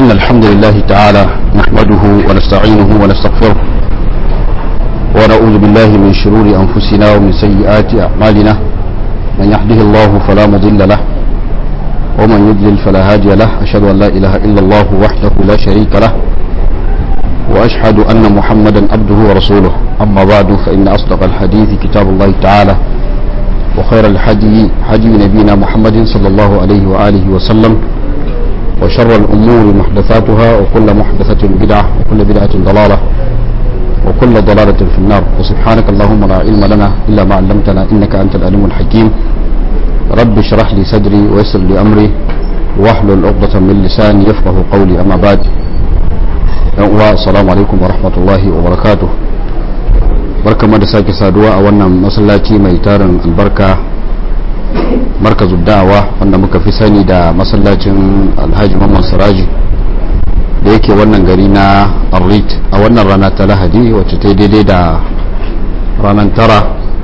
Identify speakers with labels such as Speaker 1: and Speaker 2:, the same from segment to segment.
Speaker 1: إن الحمد لله تعالى نحمده ونستعينه ونستغفره ونعوذ بالله من شرور أنفسنا ومن سيئات أعمالنا من يهده الله فلا مضل له ومن يضلل فلا هادي له أشهد أن لا إله إلا الله وحده لا شريك له وأشهد أن محمدا عبده ورسوله أما بعد فإن أصدق الحديث كتاب الله تعالى وخير الحدي حدي نبينا محمد صلى الله عليه وآله وسلم وشر الأمور محدثاتها وكل محدثة بدعة وكل بدعة ضلالة وكل ضلالة في النار وسبحانك اللهم لا علم لنا إلا ما علمتنا إنك أنت العليم الحكيم رب اشرح لي صدري ويسر لي أمري واحلل عقدة من لساني يفقه قولي أما بعد السلام عليكم ورحمة الله وبركاته barka da sake saduwa a wannan masallaci mai tarin albarka markazu da'awa wanda muka fi sani da masallacin alhaji mamman siraji da yake wannan gari na arlit a wannan rana ta lahadi wacce ta daidai da ranar tara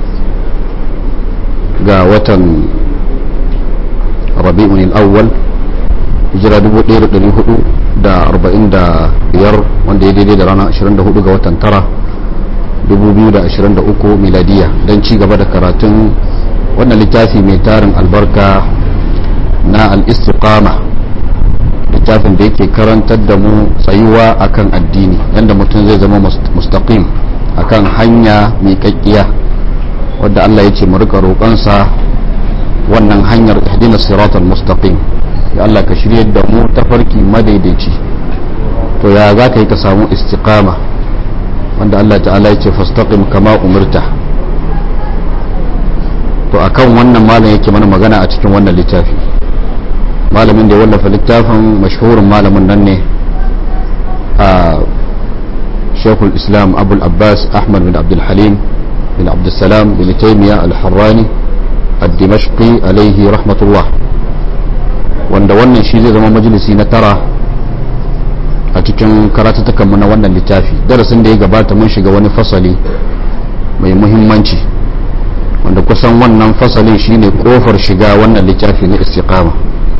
Speaker 1: ga watan rabi'un awwal hijira 1445 wanda ya daidai da ranar 24 ga watan tara 2023 miladiya don ci gaba da karatun wannan littafi mai tarin albarka na al-istiqama littafin da yake karantar da mu tsayuwa akan addini yadda mutum zai zama mustaqim akan hanya mai kakkiya wadda Allah ya ce mu rika roƙonsa wannan hanyar ihdina siratal mustaqim ya Allah ka shirye da mu tafarki madaidaici to ya za ka yi ka samu istiqama wanda Allah ta'ala ya ce fastaqim kama umirta to akan wannan malam yake mana magana a cikin wannan littafi malamin da ya wallafa littafin mashhurin malamin nan ne a shekul islam abul abbas ahmad bin abdul halim bin abdul salam bin taimiya al-harrani al-dimashqi alaihi rahmatullah wanda wannan shi zai zama majalisi na tara a cikin karatattakanmu na wannan littafi darasin da ya gabata mun shiga wani fasali mai muhimmanci wanda kusan wannan fasalin shine kofar shiga wannan littafi na istiqama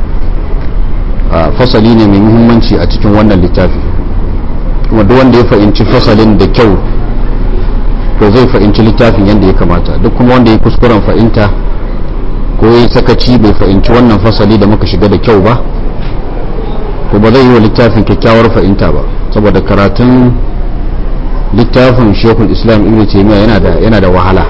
Speaker 1: fasali ne mai muhimmanci a cikin wannan littafi kuma duk wanda ya fahimci fasalin da kyau to zai fahimci littafin yadda ya kamata duk kuma wanda ya kuskuren fahimta ko ya sakaci bai fahimci wannan fasali da muka shiga da kyau ba to ba zai yi wa littafin kyakkyawar fahimta ba saboda karatun littafin shekul islam ibn taimiyya yana da yana da wahala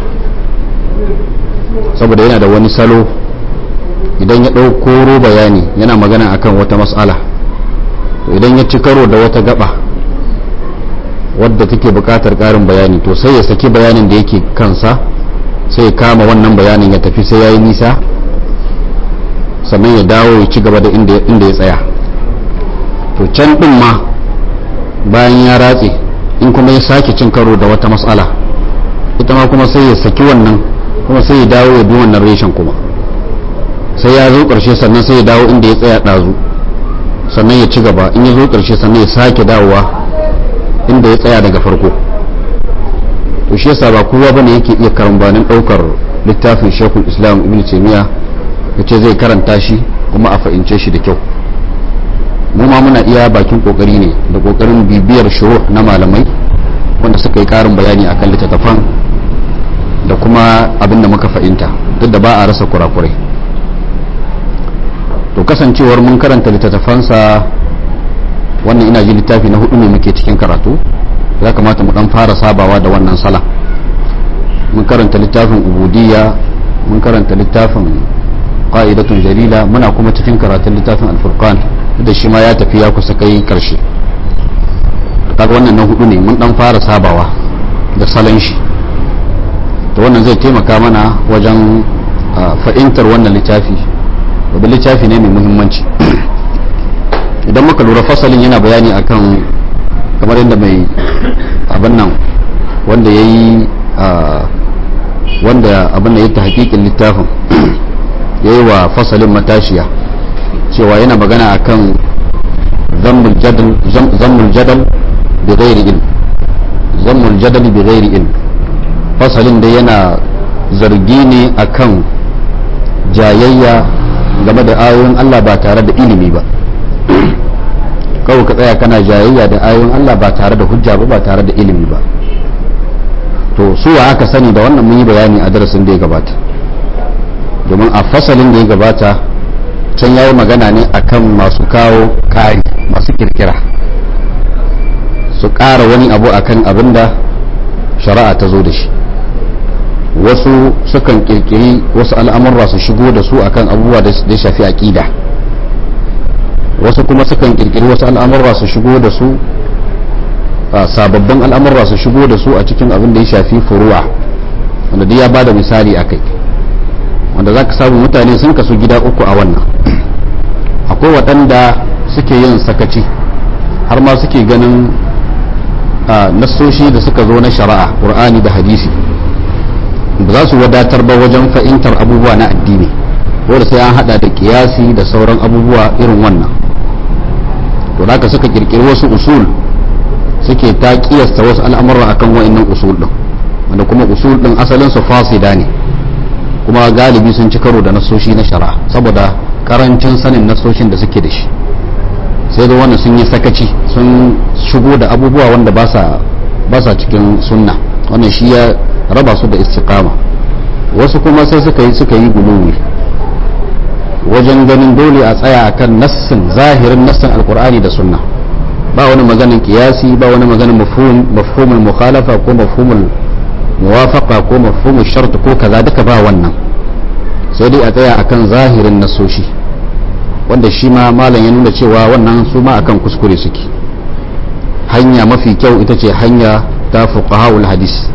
Speaker 1: saboda yana da wani salo idan ya ɗauko bayani yana magana akan wata matsala to idan ya ci karo da wata gaba wadda take buƙatar ƙarin bayani to sai ya saki bayanin da yake kansa sai ya kama wannan bayanin ya tafi sai ya yi nisa sannan ya dawo ya ci gaba da inda ya tsaya to can ɗin ma bayan ya ratse in kuma ya sake cin karo da wata matsala ita ma kuma sai ya saki wannan kuma sai ya dawo ya bi wannan reshen kuma sai ya zo ƙarshe sannan sai ya dawo inda ya tsaya ɗazu sannan ya ci gaba in ya zo ƙarshe sannan ya sake dawowa inda ya tsaya daga farko to shi yasa ba kowa bane yake iya karambanin ɗaukar littafin shekul islam ibn taimiyya ya ce zai karanta shi kuma a fahimce shi da kyau mu ma muna iya bakin kokari ne da kokarin bibiyar shuruh na malamai wanda suka yi karin bayani akan littattafan da kuma abin da muka fahimta duk da ba a rasa kurakurai to kasancewar mun karanta littattafansa wannan ina ji littafi na hudu ne muke cikin karatu ya kamata mu dan fara sabawa da wannan sala mun karanta littafin ubudiyya mun karanta littafin qa'idatun jalila muna kuma cikin karatun littafin al-furqan da shi ma ya tafi ya kusa kai karshe kaga wannan na hudu ne mun dan fara sabawa da salon shi to wannan zai taimaka mana wajen fahimtar wannan littafi wadda littafi ne mai muhimmanci idan muka lura fasalin yana bayani akan kamar yadda mai abin nan wanda ya yi wanda abin da ya ta hakikin littafin ya yi wa fasalin matashiya cewa yana magana akan zammul jadal bi ghairi ilm zammul jadal bi ghairi ilm fasalin da yana zargi ne akan jayayya game da ayoyin Allah ba tare da ilimi ba kawai ka tsaya kana jayayya da ayoyin Allah ba tare da hujja ba ba tare da ilimi ba to su wa aka sani da wannan mun yi bayani a darasin da ya gabata domin a fasalin da ya gabata can yayi magana ne akan masu kawo kari masu kirkira su ƙara wani abu akan abin da shari'a ta zo da shi wasu sukan kirkiri wasu al'amurra su shigo da su akan abubuwa da ya shafi aƙida wasu kuma sukan kirkiri wasu al'amurra su shigo da su sababbin al'amurra su shigo da su a cikin abin da ya shafi furu'a wanda duk ya ba da misali a kai wanda za ka samu mutane sun kasu gida uku a wannan akwai waɗanda suke yin sakaci har ma suke ganin nassoshi da suka zo na shari'a ƙur'ani da hadisi ba za su wadatar ba wajen fahimtar abubuwa na addini wanda sai an hada da kiyasi da sauran abubuwa irin wannan to da suka kirkiri wasu usul suke ta kiyasta wasu al'amura akan wa'annan usul din wanda kuma usul din asalin su fasida ne kuma galibi sun ci karo da nasoshi na shari'a saboda karancin sanin nasoshin da suke da shi sai da wannan sun yi sakaci sun shigo da abubuwa wanda ba sa cikin sunna wannan shi ya raba su da istiqama wasu kuma sai suka yi suka yi guluwi wajen ganin dole a tsaya akan nassin zahirin nassin alkur'ani da sunna ba wani maganin kiyasi ba wani maganin mafhumul mukhalafa ko mafhumul muwafaqa ko mafhumul shart ko kaza duka ba wannan sai dai a tsaya akan zahirin nassoshi wanda shi ma malam ya nuna cewa wannan su ma akan kuskure suke hanya mafi kyau ita ce hanya ta fuqahaul hadis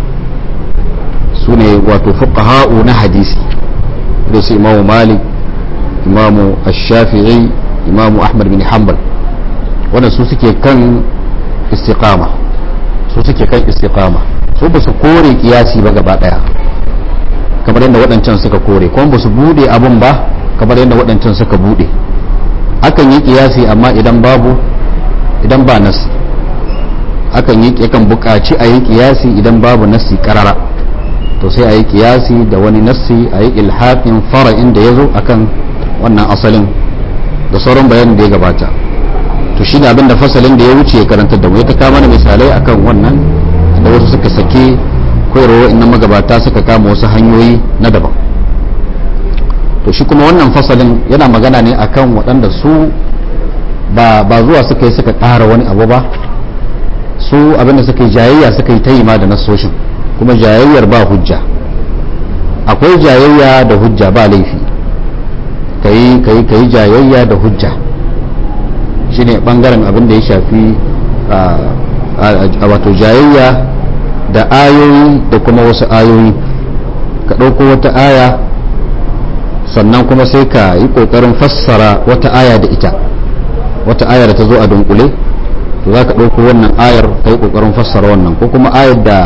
Speaker 1: su ne wato fuqaha'u na hadisi da su imamu malik imamu ash-shafi'i imamu ahmad bin hanbal wanda su suke kan istiqama su suke kan istiqama su ba su kore kiyasi ba gaba daya kamar yadda waɗancan suka kore kuma ba su bude abun ba kamar yadda waɗancan suka bude akan yi kiyasi amma idan babu idan ba nasi akan yi yakan buƙaci a yi kiyasi idan babu nasi karara to sai a yi kiyasi da wani nassi a yi ilhaƙin fara'in da ya zo akan wannan asalin da sauran bayanin da ya gabata to shi ne abin da fasalin da ya wuce ya karanta da mu ya ta kama da misalai akan wannan da wasu suka sake koyarwa inna magabata suka kama wasu hanyoyi na daban to shi kuma wannan fasalin yana magana ne akan waɗanda su ba zuwa suka yi suka ƙara wani abu ba su abinda suka yi jayayya suka yi ta yi ma da nasoshin kuma jayayyar ba hujja akwai jayayya da hujja ba laifi kayi kayi kayi jayayya da hujja shine bangaren abin da ya shafi a wato jayayya da ayoyi da kuma wasu ayoyi ka ɗauko wata aya sannan kuma sai ka yi ƙoƙarin fassara wata aya da ita wata aya da ta zo a dunkule to za ka ɗauko wannan ayar ka yi ƙoƙarin fassara wannan ko kuma ayar da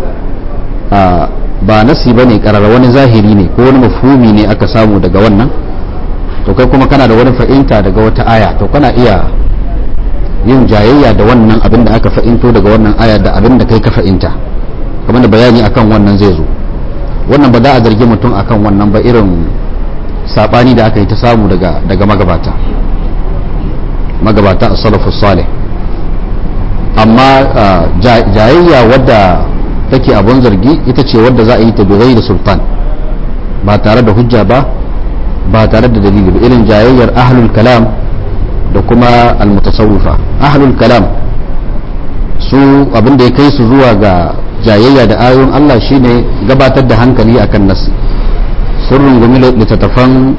Speaker 1: ba nasi ba ne ƙarar wani zahiri ne ko wani mafhumi ne aka samu daga wannan to kai kuma kana da wani fa'inta daga wata aya to kana iya yin jayayya da wannan abin da aka fa'into daga wannan aya da abin da kai ka fa'inta kamar da bayani akan wannan zai zo wannan ba za a zargi mutum akan wannan ba irin sabani da aka yi ta samu daga daga magabata magabata a salafus salih amma jayayya wadda take abun zargi ita ce wadda za a yi ta bigai da sultan ba tare da hujja ba ba tare da dalili ba irin jayayyar ahlul kalam da kuma almutasawwifa ahlul kalam su abin da ya kai su zuwa ga jayayya da ayoyin Allah shine gabatar da hankali akan nasi sun rungumi littattafan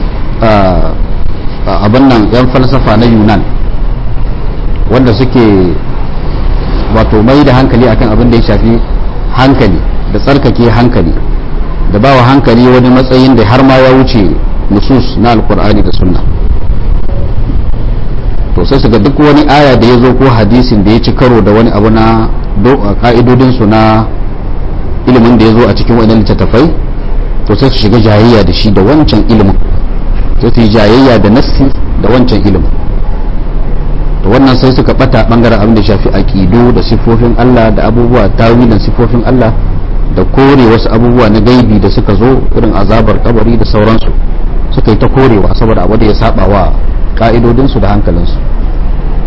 Speaker 1: abin nan yan falsafa na yunan wanda suke wato mai da hankali akan abin da ya shafi hankali da tsarkake hankali da ba wa hankali wani matsayin da har ma ya wuce nusus na alkur'ani da sunna to sai su ga duk wani aya da ya zo ko hadisin da ya ci karo da wani abu na ka'idodinsu na ilimin da ya zo a cikin wani littattafai to sai su shiga jayayya da shi da wancan ilimin sai su yi jayayya da nassi da wancan ilimin to wannan sai suka bata bangaren abin da shafi aqidu da sifofin Allah da abubuwa tawilin sifofin Allah da kore wasu abubuwa na gaibi da suka zo irin azabar kabari da sauransu suka yi ta korewa saboda abu da ya saba wa ka'idodinsu da hankalinsu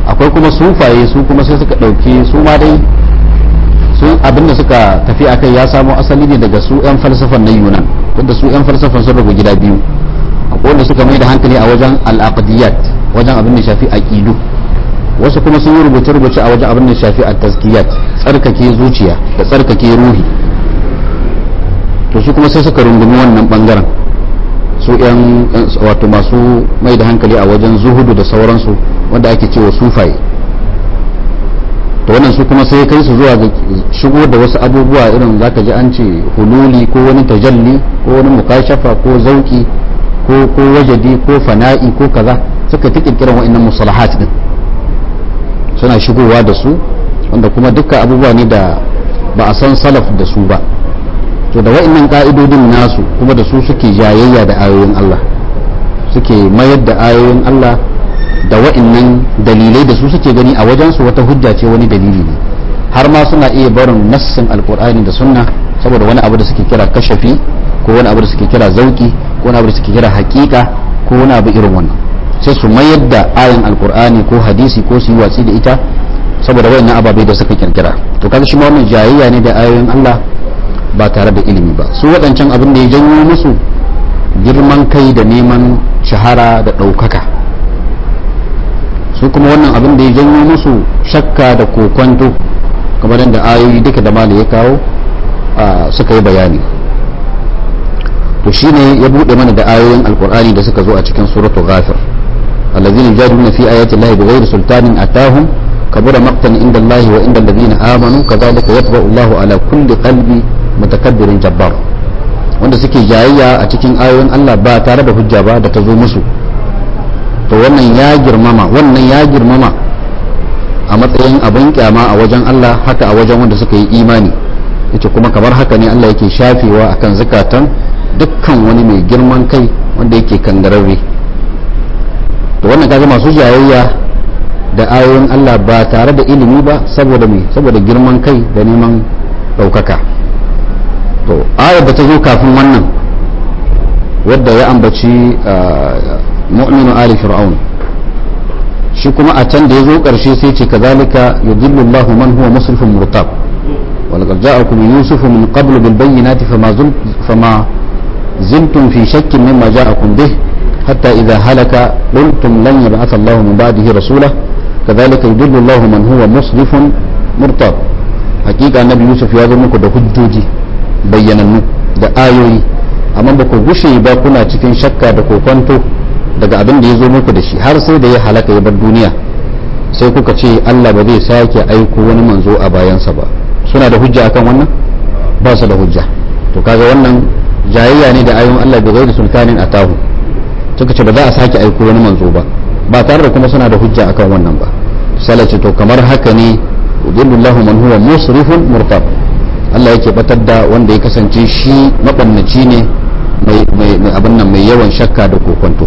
Speaker 1: akwai kuma sufaye su kuma sai suka ɗauki su ma dai su abinda suka tafi akai ya samo asali ne daga su 'yan falsafan na yunan tunda su 'yan falsafan sun rabu gida biyu akwai wanda suka mai da hankali a wajen al'aqdiyat wajen abin da shafi aqidu wasu kuma sun yi rubuce-rubuce a wajen abin da shafi at-tazkiyat tsarkake zuciya da tsarkake ruhi to su kuma sai suka rungumi wannan bangaren su yan wato masu mai da hankali a wajen zuhudu da sauransu wanda ake cewa sufaye to wannan su kuma sai kai su zuwa ga shigo da wasu abubuwa irin zaka ji an ce hululi ko wani tajalli ko wani mukashafa ko zauki ko ko wajadi ko fana'i ko kaza suka ta kirkiran wa'annan musalahat din suna shigowa da su wanda kuma dukkan abubuwa ne da ba a san salaf da su ba to da wa'annan ka'idodin nasu kuma da su suke jayayya da ayoyin Allah suke mayar da ayoyin Allah da wa'annan dalilai da su suke gani a wajensu wata hujja ce wani dalili ne har ma suna iya barin nassin alkur'ani da sunna saboda wani abu da suke kira kashafi ko wani abu da suke kira zauki ko wani abu da suke kira hakika ko wani abu irin wannan sai su mayar da ayan alkur'ani ko hadisi ko su yi watsi da ita saboda wayannan ababe da suka kirkira to kaga shi ma wannan jayayya ne da ayoyin Allah ba tare da ilimi ba su waɗancan abin da ya janyo musu girman kai da neman shahara da ɗaukaka su kuma wannan abin da ya janyo musu shakka da kokwanto kamar yadda ayoyi duka da mala ya kawo suka yi bayani to shine ya buɗe mana da ayoyin alkur'ani da suka zo a cikin suratu ghafir الذين يجادلون في آيات الله بغير سلطان أتاهم كبر مقتا عند الله وعند الذين آمنوا كذلك يطبع الله على كل قلب متكبر جبار wanda suke jayayya a cikin ayoyin Allah ba tare da hujja ba da ta zo musu to wannan ya girmama wannan ya girmama a matsayin abin kyama a wajen Allah haka a wajen wanda suka yi imani yace kuma kamar haka ne Allah yake shafewa akan zakatan dukkan wani mai girman kai wanda yake kangararre to wannan kaga masu jayayya da ayoyin Allah ba tare da ilimi ba saboda me saboda girman kai da neman ɗaukaka to ayar da ta zo kafin wannan wadda ya ambaci mu'minu ali fir'aun shi kuma a can da ya zo ƙarshe sai ce kazalika yudillu Allahu man huwa musrifun murtab ولقد جاءكم يوسف من قبل بالبينات فما زلت فما زلتم في شك مما جاءكم به حتى إذا هلك قلتم لن يبعث الله من بعده رسولا كذلك يدل الله من هو مسرف مرتاب حقيقة النبي يوسف يا muku da hujjoji bayyanannu da ayoyi amma ba ku gushe ba kuna cikin shakka da kokonto daga abin da ya zo muku da shi har sai da ya halaka ya bar duniya sai kuka ce Allah ba zai sake aiko wani manzo a bayansa ba suna da hujja akan wannan ba su da hujja to kaga wannan jayayya ne da ayoyin Allah bai gaida sultanin atahu suka ce ba za a sake aiko wani manzo ba ba tare da kuma suna da hujja akan wannan ba sai ce to kamar haka ne udillullahu man huwa musrifun murtab Allah yake batar da wanda ya kasance shi mabannaci ne mai abin nan mai yawan shakka da kokonto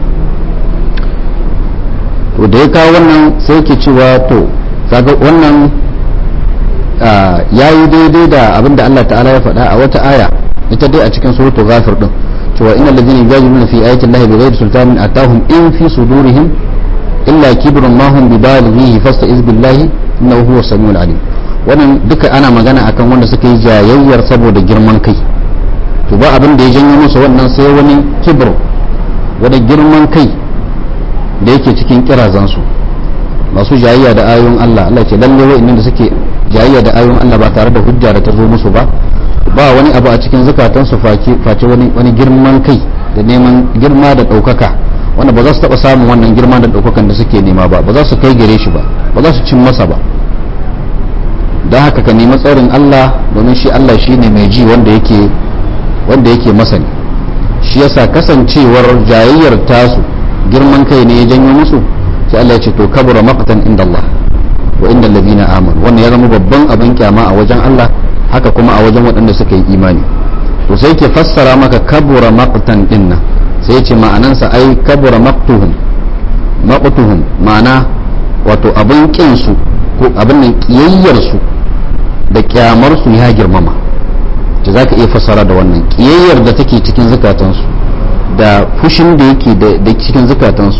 Speaker 1: to da ya kawo wannan sai yake cewa to kaga wannan ya yi daidai da abin da Allah ta'ala ya faɗa a wata aya ita dai a cikin suratul ghafir din cewa innal ladzina yujadiluna fi ayati llahi bighairi sultanin atahum in fi sudurihim illa kibrun ma hum bibalighihi fasta'iz billahi innahu huwas samiul alim wannan duka ana magana akan wanda suka yi jayayyar saboda girman kai to ba abin da ya janyo musu wannan sai wani kibr wani girman kai da yake cikin kirazansu masu jayayya da ayoyin Allah Allah ce lalle wa'annan da suke jayayya da ayoyin Allah ba tare da hujja da ta zo musu ba ba wani abu a cikin zukatansu face wani wani girman kai da neman girma da ɗaukaka wanda ba za su taɓa samun wannan girma da ɗaukakan da suke nema ba ba za su kai gare shi ba ba za su cin masa ba don haka ka nemi tsarin Allah domin shi Allah shi ne mai ji wanda yake wanda yake masani shi yasa kasancewar jayayyar tasu girman kai ne ya janyo musu sai Allah ya ce to kabura maqtan inda Allah wa inda allazina amanu wannan ya zama babban abin kyama a wajen Allah haka kuma a wajen waɗanda suka yi imani to sai ke fassara maka kabura maqtan dinnan sai ya ce ma'anansa ai kabura maqtuhum maqtuhum ma'ana wato abin kin su ko abin nan kiyayyar su da kyamar su ya girmama da zaka iya fassara da wannan kiyayyar da take cikin zukatansu da fushin da yake da cikin zukatansu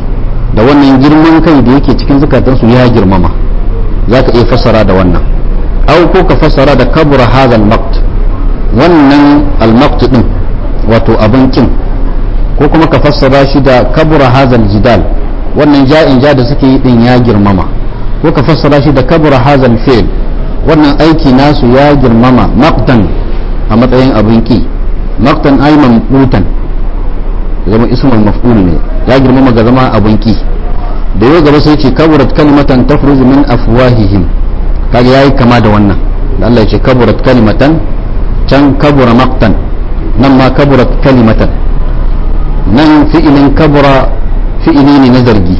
Speaker 1: da wannan girman kai da yake cikin zukatansu ya girmama za ka iya fassara da wannan au ko ka fassara da kabura hadal maqt wannan al-maqt din wato abin kin ko kuma ka fassara shi da kabura hadal jidal wannan ja'in ja da suke yi din ya girmama ko ka fassara shi da kabura hadal fi'l wannan aiki nasu ya girmama maqtan a matsayin abin ki maqtan ay mamqutan zama ismul maf'ul ne ya girmama ga zama abin ki da yau gaba sai ce kaburat kalimatan tafruzu min afwahihim kaga yayi kama da wannan da Allah ya ce kaburat kalimatan can kabura maqtan nan ma kaburat kalimatan nan fi'ilin kabura fi'ili ne na zargi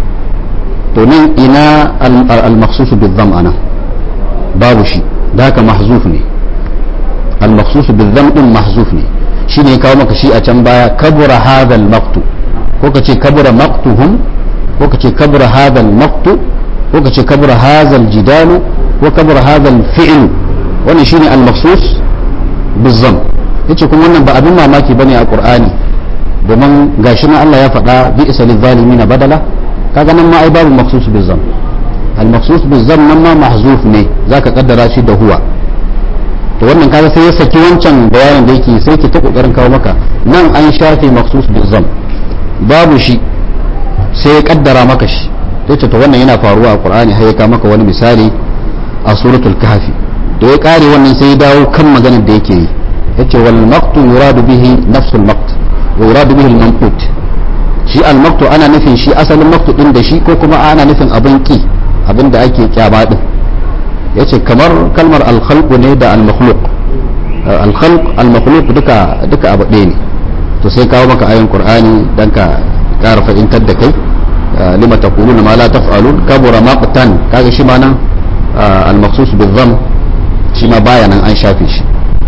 Speaker 1: to nan ina al-makhsus bil-dham ana babu shi da haka mahzuf ne al-makhsus bil-dham din mahzuf ne shine kawo maka shi a can baya kabura hadha al-maqtu ko ka ce kabura maqtuhum ko ka ce kabura hadha al-maqtu ko ka ce kabura hadha al-jidalu ko kabura hadha al-fi'lu wannan shine al-makhsus bil-dham yace kuma wannan ba abin mamaki bane a qur'ani domin gashi na Allah ya faɗa bi isa na badala kaga nan ma ai babu maksus bizam al maksus bizam nan ma mahzuf ne zaka kaddara shi da huwa to wannan kaga sai ya saki wancan bayanin da yake sai ki ta kokarin kawo maka nan an shafe maksus bizam babu shi sai ya kaddara maka shi yace to wannan yana faruwa a qur'ani har ya kawo maka wani misali a suratul kahfi da ya kare wannan sai ya dawo kan maganar da yake yi yace wal maqtu yuradu bihi nafsul maqt ويراد به المنقوط shi almaktu ana nufin shi asalin maktu din da shi ko kuma ana nufin abin ki abin da ake kyaba din yace kamar kalmar alkhalqu ne da almakhluq alkhalq almakhluq duka duka abu ɗaya ne to sai kawo maka ayin qur'ani dan ka ƙara fahimtar da kai lima taquluna ma la taf'alun kabura maqtan kaga shi ma nan almaqsus bizam shi ma baya nan an shafe shi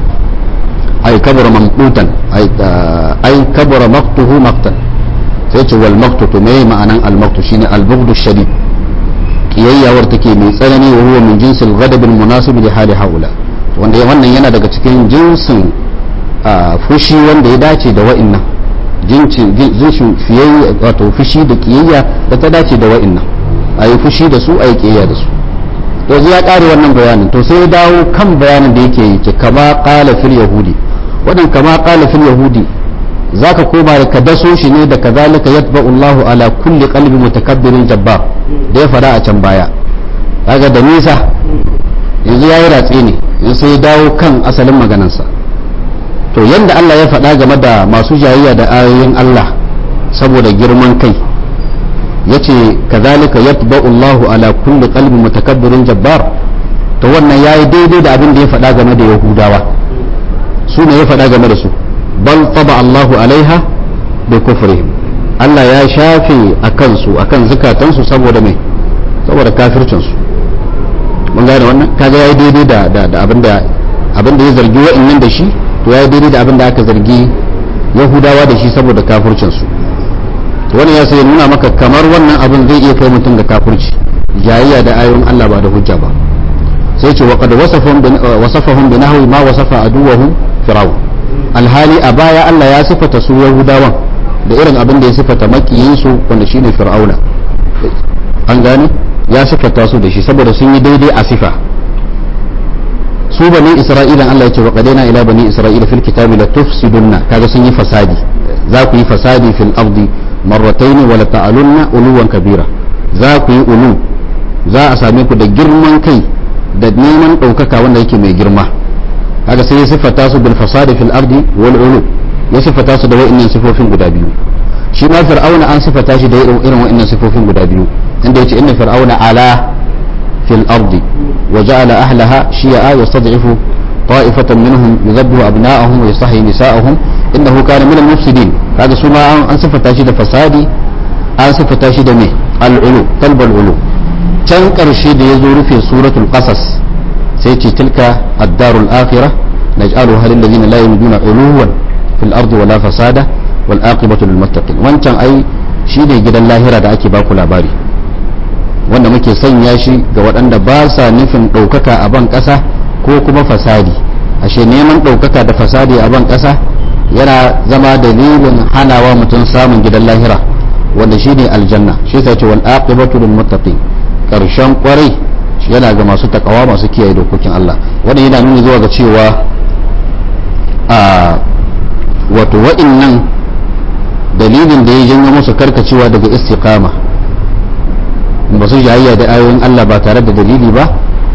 Speaker 1: ay kabura mamqutan ay ay kabura maqtuhu maqtan sai ce wal maqtu to me ma'anan al maqtu shine al bughdu shadid kiyayyawar take mai tsanani wa huwa min jinsil ghadab al munasib li hali haula wanda wannan yana daga cikin jinsin fushi wanda ya dace da wa'annan jinsin jinsin fiyayya wato fushi da kiyayya da ta dace da wa'annan ayi fushi da su ayi kiyayya da su to ya kare wannan bayanin to sai ya dawo kan bayanin da yake yi kama qala fil yahudi wadan kama qala fil yahudi zaka koma da ka daso shi ne da kazalika yatba'u Allahu ala kulli qalbi mutakabbirin jabbar da ya fada a can baya kaga da nisa yanzu yayi ratse ne yanzu sai ya dawo kan asalin maganarsa to yanda Allah ya faɗa game da masu jayayya da ayoyin Allah saboda girman kai yace kazalika yatba'u Allahu ala kulli qalbi mutakabbirin jabbar to wannan yayi daidai da abin da ya faɗa game da Yahudawa su ne ya faɗa game da su bal taba Allahu alaiha bi kufrihim Allah ya shafe a kansu akan zukatansu saboda mai saboda kafircin su mun gane wannan kaga yayi daidai da da, da abin da abin da ya zargi wa'annan da shi to yayi daidai da abin da aka zargi Yahudawa da shi saboda kafircin su wani ya sai nuna maka kamar wannan abin zai iya kai mutum ga kafirci jayayya da ayoyin Allah ba da hujja ba sai ce waqad wasafahum bi nahwi ma wasafa aduwahum fir'aun alhali a baya Allah ya sifata su yahudawan da irin abin da ya sifata makiyin su wanda shine fir'auna an gane ya sifata su da shi saboda sun yi daidai a sifa su bani isra'ilan Allah ya ce wa qadaina ila bani isra'ila fil kitabi la tufsidunna kaga sun yi fasadi za ku yi fasadi fil ardi marratayn wa la ta'alunna uluwan kabira za ku yi ulu za a same ku da girman kai da neman ɗaukaka wanda yake mai girma kaga sai ya siffata su bil fasadi fil ardi wal ulu ya siffata su da wa'annan sifofin guda biyu shi ma fir'auna an siffata shi da irin wa'annan sifofin guda biyu inda yace inna fir'auna ala fil ardi wa ja'ala ahlaha shi'a yastad'ifu طائفة منهم يذبح أبناءهم ويستحيي نساءهم إنه كان من المفسدين هذا سما أن صفة تاشي فسادي أن صفة تاشي مي العلو طلب العلو can ƙarshe da ya zo rufe suratul qasas sai ce tilka ad-darul akhirah naj'alu halil ladina la yamduna uluwan fil ardi wala fasada wal aqibatu lil muttaqin wancan ai shine gidan lahira da ake baku labari wanda muke sanya shi ga waɗanda ba sa nufin ɗaukaka a ban ƙasa ko kuma fasadi ashe neman ɗaukaka da fasadi a ban ƙasa yana zama dalilin hanawa mutum samun gidan lahira wanda shine aljanna shi yasa ce wal aqibatu lil muttaqin karshen kwarai yana ga masu takawa masu kiyaye dokokin Allah wanda yana nuni zuwa ga cewa a wato wa'innan dalilin da ya janyo musu karkacewa daga istiqama ba su jayayya da ayoyin Allah ba tare da dalili ba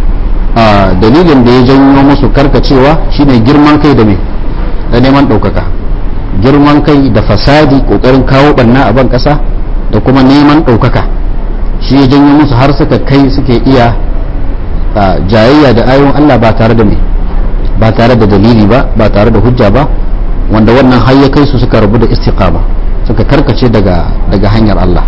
Speaker 1: a dalilin da ya janyo musu karkacewa shine girman kai da me da neman ɗaukaka girman kai da fasadi ƙoƙarin kawo ɓanna a ban ƙasa da kuma neman ɗaukaka shi ya janyo musu har suka kai suke iya jayayya da ayoyin Allah ba tare da me ba tare da dalili ba ba tare da hujja ba wanda wannan har ya kai su suka rabu da istiqama suka karkace daga daga hanyar Allah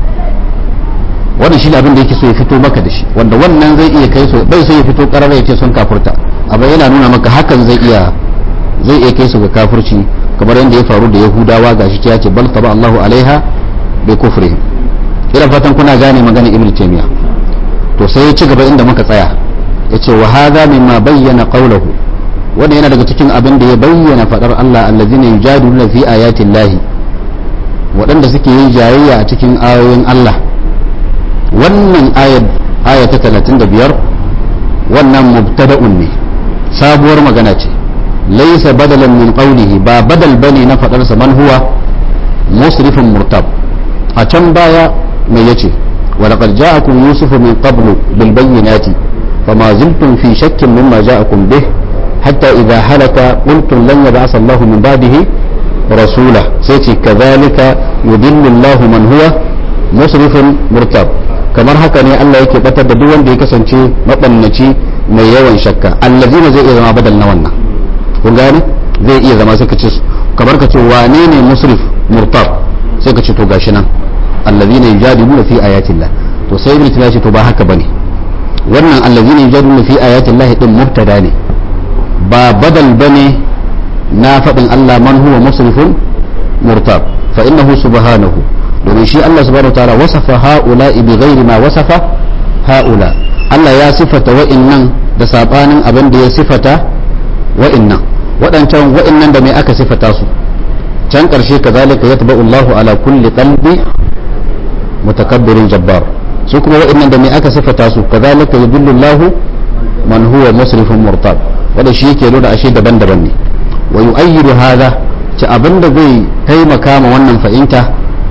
Speaker 1: wannan shi abin da yake so ya fito maka da shi wanda wannan zai iya kai su bai sai ya fito karara ya ce sun kafurta amma yana nuna maka hakan zai iya zai iya kai su ga kafirci kamar yadda ya faru da yahudawa gashi ya ce bal taba Allahu alaiha bi kufrihim ina fatan kuna gane magana ibn taymiya to sai ya ci gaba inda muka tsaya yace wa hadha mimma bayyana qawluhu wannan yana daga cikin abin da ya bayyana fadar Allah allazina yujadiluna fi ayati llahi waɗanda suke yin jayayya a cikin ayoyin Allah wannan ayat aya ta 35 wannan mubtada'un ne sabuwar magana ce laysa badalan min qawlihi ba badal bane na fadar sa man huwa musrifun murtab a can baya mai yace wa laqad ja'akum yusufu min qablu bil bayyinati fama ziltum fi shakkin mimma ja'akum bih hatta idha halaka qultum lan yab'ath Allahu min ba'dihi rasula sai ce kadhalika yudillu Allahu man huwa musrifun murtab kamar haka ne Allah yake batar da duk wanda ya kasance mabannaci mai yawan shakka allazina zai iya zama badal na wannan kun gane zai iya zama sai ka ce kamar ka ce wane ne musrif murtab sai ka ce to gashi nan allazina yujadiluna fi ayatillah to sai ibn ce to ba haka bane wannan allazina yujadiluna fi ayatillah din mubtada ne ba badal bane na faɗin Allah man huwa musrifun murtab fa innahu subhanahu domin shi Allah subhanahu wa ta'ala wasafa haula bi ghairi ma wasafa haula Allah ya sifata wa'innan da sabanin abin da ya sifata wa'innan waɗancan wa'innan da mai aka sifata su can ƙarshe kazalika yatba'u Allahu ala kulli qalbi mutakabbirin jabbar su kuma wa'innan da mai aka sifata su kazalika yudillu Allahu man huwa musrifun murtab wanda shi yake nuna ashe daban-daban ne wa yu'ayyidu hadha ci abin da zai taimaka ma wannan fahimta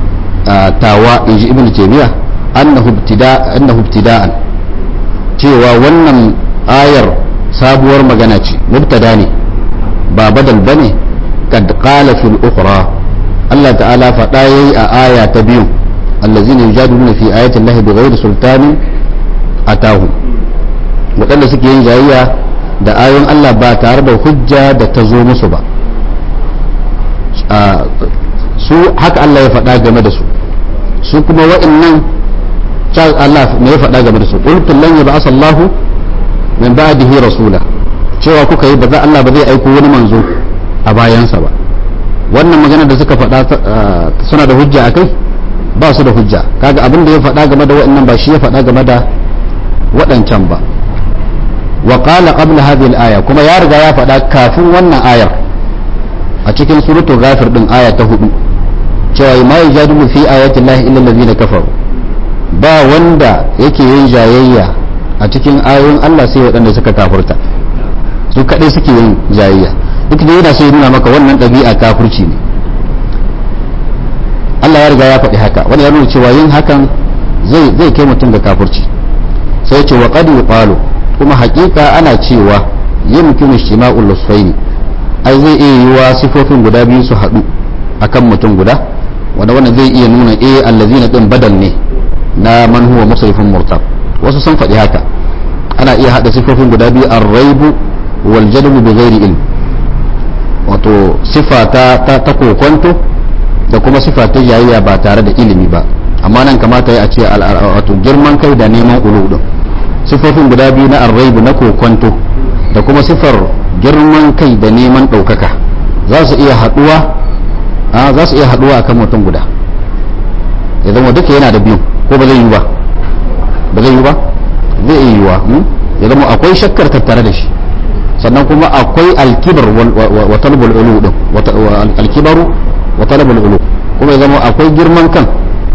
Speaker 1: tawa in ji ibn taymiya annahu ibtida annahu ibtida'an cewa wannan ayar sabuwar magana ce mubtada ne ba badal bane kad qala fil ukhra Allah ta'ala faɗa yayi a aya ta biyu allazina yujadiluna fi ayati llahi bighairi sultanin atahu waɗanda suke yin jayayya da ayoyin Allah ba tare da hujja da ta zo musu ba su haka Allah ya faɗa game da su su kuma wa'annan Allah ne ya faɗa game da su qultum lan yab'as Allah min ba'dihi rasula cewa kuka yi ba za Allah ba zai aiko wani manzo a bayansa ba wannan magana da suka faɗa suna da hujja akai ba su da hujja kaga abin da ya faɗa game da wa'annan ba shi ya faɗa game da waɗancan ba wa qala qabla hadhihi al-aya kuma ya riga ya faɗa kafin wannan ayar a cikin suratul ghafir din aya ta hudu cewa ma yajadilu fi ayati llahi illa allazina kafaru ba wanda yake yin jayayya a cikin ayoyin Allah sai waɗanda suka kafurta su kadai suke yin jayayya duk da yana so ya nuna maka wannan ɗabi'a kafurci ne Allah ya riga ya faɗi haka wani ya nuna cewa yin hakan zai zai kai mutum ga kafurci sai ce wa qad yuqalu kuma haƙiƙa ana cewa yumkinu ishtima'ul lusfaini ai zai iya yiwa sifofin guda biyu su haɗu akan mutum guda wanda wannan zai iya nuna eh allazina din badal ne na man huwa musrifun murtab wasu sun faɗi haka ana iya haɗa sifofin guda biyu ar-raibu wal jalbu bi ghairi ilm wato sifa ta ta, ta kokonto da kuma sifa ta jayayya ba tare da ilimi ba amma nan kamata ya ce wato girman kai da neman ulu din sifofin guda biyu na ar-raibu na kokonto da kuma sifar girman kai da neman ɗaukaka za su iya haɗuwa za su iya haɗuwa akan mutum guda ya zama duka yana da biyu ko ba zai yi ba ba zai yi ba zai iya yiwa ya zama akwai shakkar tattare da shi sannan kuma akwai alkibar wa talabul ulu din alkibaru wa talabul ulu kuma ya zama akwai girman kan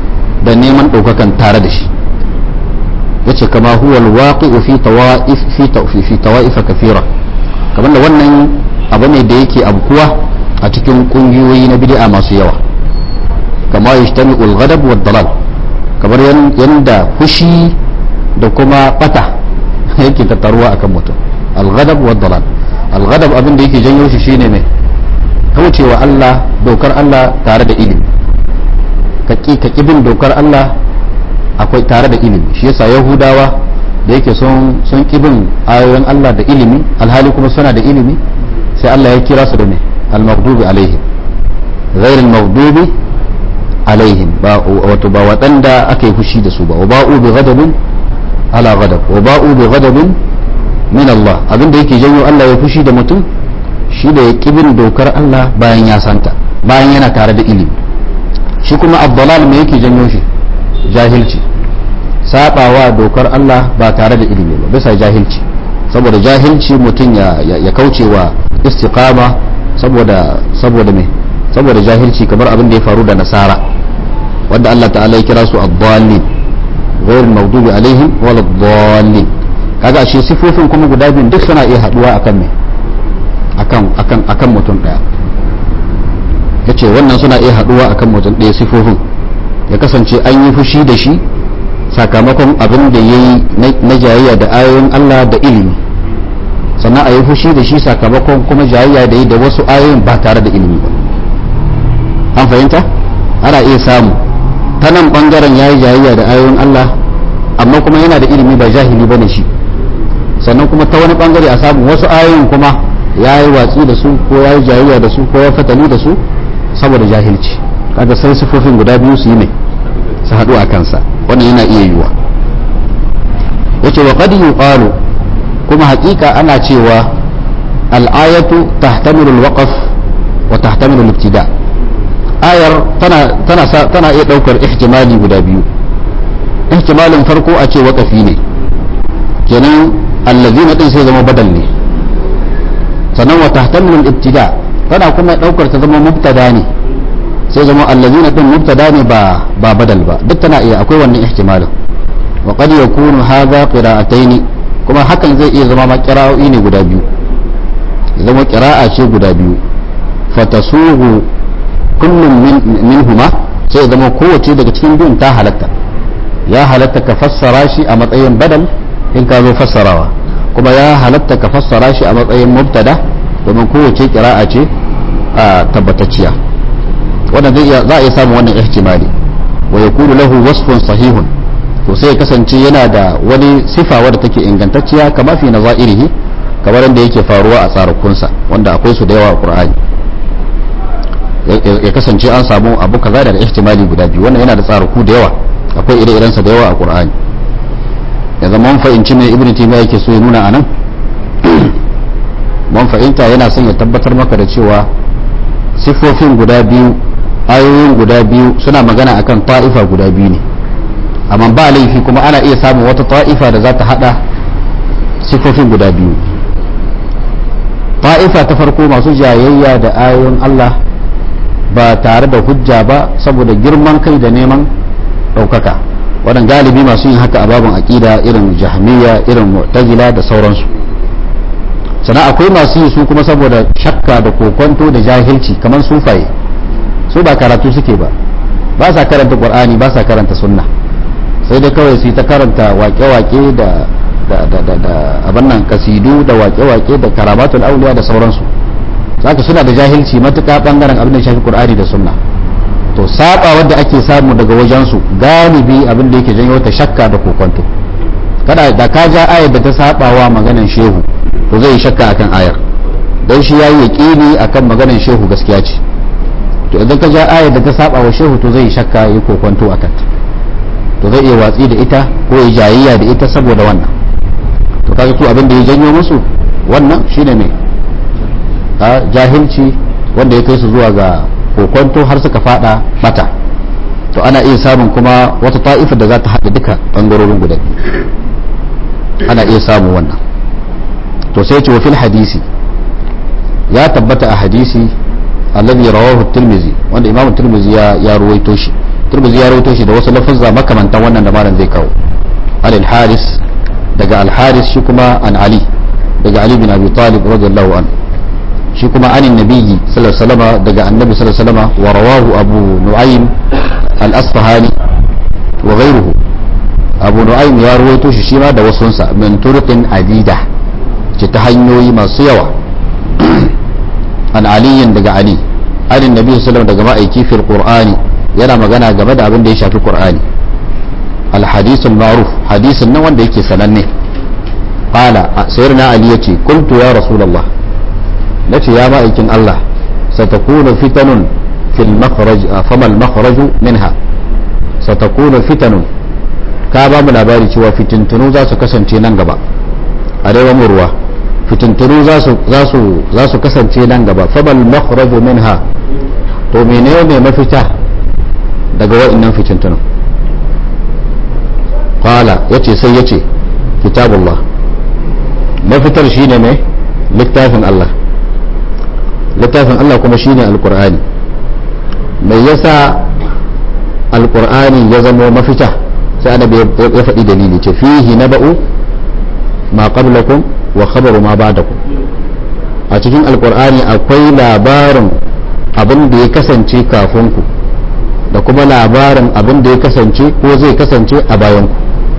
Speaker 1: da neman ɗaukakan tare da shi yace kama huwa alwaqi'u fi tawa'if fi fi tawa'ifa kathira kamar da wannan abu ne da yake abkuwa a cikin kungiyoyi na bid'a masu yawa kama yajtami'u al-ghadab wa dalal kamar yanda fushi da kuma bata yake tattaruwa akan mutum al-ghadab wa dalal al-ghadab abin da yake janyo shi shine mai kaucewa Allah dokar Allah tare da ilimi ka ka bin dokar Allah akwai tare da ilimi shi yasa yahudawa da yake sun sun kibin ayoyin Allah da ilimi alhali kuma suna da ilimi sai Allah ya kira su da me al-maghdubi alaihim ghayr al-maghdubi alaihim ba wato ba waɗanda aka yi fushi da su ba wa ba'u bi ghadabin ala ghadab wa ba'u bi ghadabin min Allah abinda yake janyo Allah ya fushi da mutum shi da ya kibin dokar Allah bayan ya santa bayan yana tare da ilimi shi kuma abdalal me yake janyo shi jahilci sabawa dokar Allah ba tare da ilimi ba bisa jahilci saboda jahilci mutum ya, ya, kauce wa istiqama saboda saboda me saboda jahilci kamar abin da ya faru da nasara wanda Allah ta'ala ya kira su ad-dallin ghayr maghdubi alaihim wal dallin kaga ashe sifofin kuma guda biyun duk suna iya haduwa akan me akan akan akan mutum daya yace wannan suna iya haduwa akan mutum daya sifofin ya kasance an yi fushi da shi sakamakon abin da ya yi na jayayya da ayoyin Allah da ilimi sannan a yi fushi da shi sakamakon kuma jayayya da yi da wasu ayoyin ba tare da ilimi ba an fahimta ana iya samu ta nan bangaren ya yi jayayya da ayoyin Allah amma kuma yana da ilimi ba jahili ba ne shi sannan kuma ta wani bangare a samu wasu ayoyin kuma ya yi watsi da su ko ya yi jayayya da su ko ya fatali da su saboda jahilci kaga sai sifofin guda biyu su yi mai su haɗu a kansa wannan yana iya yiwuwa yace wa qad yuqalu kuma haƙiƙa ana cewa al-ayatu tahtamilu al-waqf wa tahtamilu al-ibtida ayar tana tana tana iya daukar ihtimali guda biyu ihtimalin farko a ce waqafi ne kenan allazina din sai zama badal ne sannan wa tahtamilu al-ibtida tana kuma daukar ta zama mubtada ne sai zama allazina din mubtada ne ba ba badal ba duk tana iya akwai wannan ihtimalin wa qad yakunu hadha qira'atayn kuma hakan zai iya zama ma qira'o'i ne guda biyu zama qira'a ce guda biyu fatasuhu kullum min minhuma sai zama kowace daga cikin biyun ta halatta ya halatta ka fassara shi a matsayin badal in ka zo fassarawa kuma ya halatta ka fassara shi a matsayin mubtada domin kowace qira'a ce a tabbatacciya wannan zai iya za a iya samun wannan ihtimali wa yakunu lahu wasfun sahihun to sai ya kasance yana da wani sifa wadda take ingantacciya kama fi nazairihi kamar yadda yake faruwa a tsarakunsa wanda akwai su da yawa a qur'ani ya kasance an samu abu kaza da ihtimali guda biyu wannan yana da tsaraku da yawa akwai ire sa da yawa a qur'ani ya zama mun fahimci me ibnu taymiya yake so ya nuna anan mun fahimta yana son ya tabbatar maka da cewa siffofin guda biyu ayoyin guda biyu suna magana akan ta'ifa guda biyu ne amma ba laifi kuma ana iya samun wata ta'ifa da za ta hada siffofin guda biyu ta'ifa ta farko masu jayayya da ayoyin Allah ba tare da hujja ba saboda girman kai da neman ɗaukaka waɗanda galibi masu yin haka a babin aƙida irin jahmiya irin mu'tazila da sauransu sannan akwai masu yi su kuma saboda shakka da kokonto da jahilci kamar sufaye su ba karatu suke ba ba sa karanta qur'ani ba sa karanta sunna sai dai kawai su ta karanta wake-wake da da da da da abin nan kasidu da wake-wake da karamatul auliya da sauransu saka suna da jahilci matuƙa bangaren abin da shafi qur'ani da sunna to saba wanda ake samu daga wajensu galibi abin da yake janyo ta shakka da kokonto kada da ka ja ayar da ta saba wa maganan shehu to zai yi shakka akan ayar dan shi yayi yaqini akan maganan shehu gaskiya ce to idan ka ja ayar da ta saba wa shehu to zai yi shakka yi kokonto akan ta to zai iya watsi da ita ko ya jayayya da ita saboda wannan to kaga to abin da ya janyo musu wannan shine ne a jahilci wanda ya kai su zuwa ga kokonto har suka fada bata to ana iya samun kuma wata ta'ifar da za ta haɗa duka ɓangarorin guda ana iya samun wannan to sai ce wa fil hadisi ya tabbata a hadisi alladhi rawahu tirmizi wanda imamu tirmizi ya ya ruwaito shi turmuzi ya rawaito shi da wasu lafazza makamantan wannan da malam zai kawo al haris daga al haris shi kuma an ali daga ali bin abi talib radiyallahu anhu shi kuma anin nabiyyi sallallahu alaihi wasallam daga annabi sallallahu alaihi wasallam wa rawahu abu nu'aym al asfahani wa ghayruhu abu nu'aym ya rawaito shi shi ma da wasunsa min turqin adida ce ta hanyoyi masu yawa an aliyin daga ali anin nabi sallallahu daga ma'aiki fil qur'ani yana magana game da abin da ya shafi qur'ani al hadithul ma'ruf hadisin nan wanda yake sananne qala sayyidina ali yace qultu ya rasulullah nace ya ma'aikin Allah satakunu fitanun fil makhraj fama al makhraju minha satakunu fitanun ka ba mu labari cewa fitintunu za su kasance nan gaba arewa mu ruwa fitintunu za su kasance nan gaba fabal makhraju minha to menene mafita daga wa'annan fitintunu qala yace sai yace kitabullah mafitar shine mai littafin Allah littafin Allah kuma shine alqur'ani mai yasa alqur'ani ya zama mafita sai annabi ya faɗi dalili ce fihi naba'u ma qablakum wa khabaru ma ba'dakum a cikin alqur'ani akwai labarin abin da ya kasance kafin ku da kuma labarin abin da ya kasance ko zai kasance a bayan ku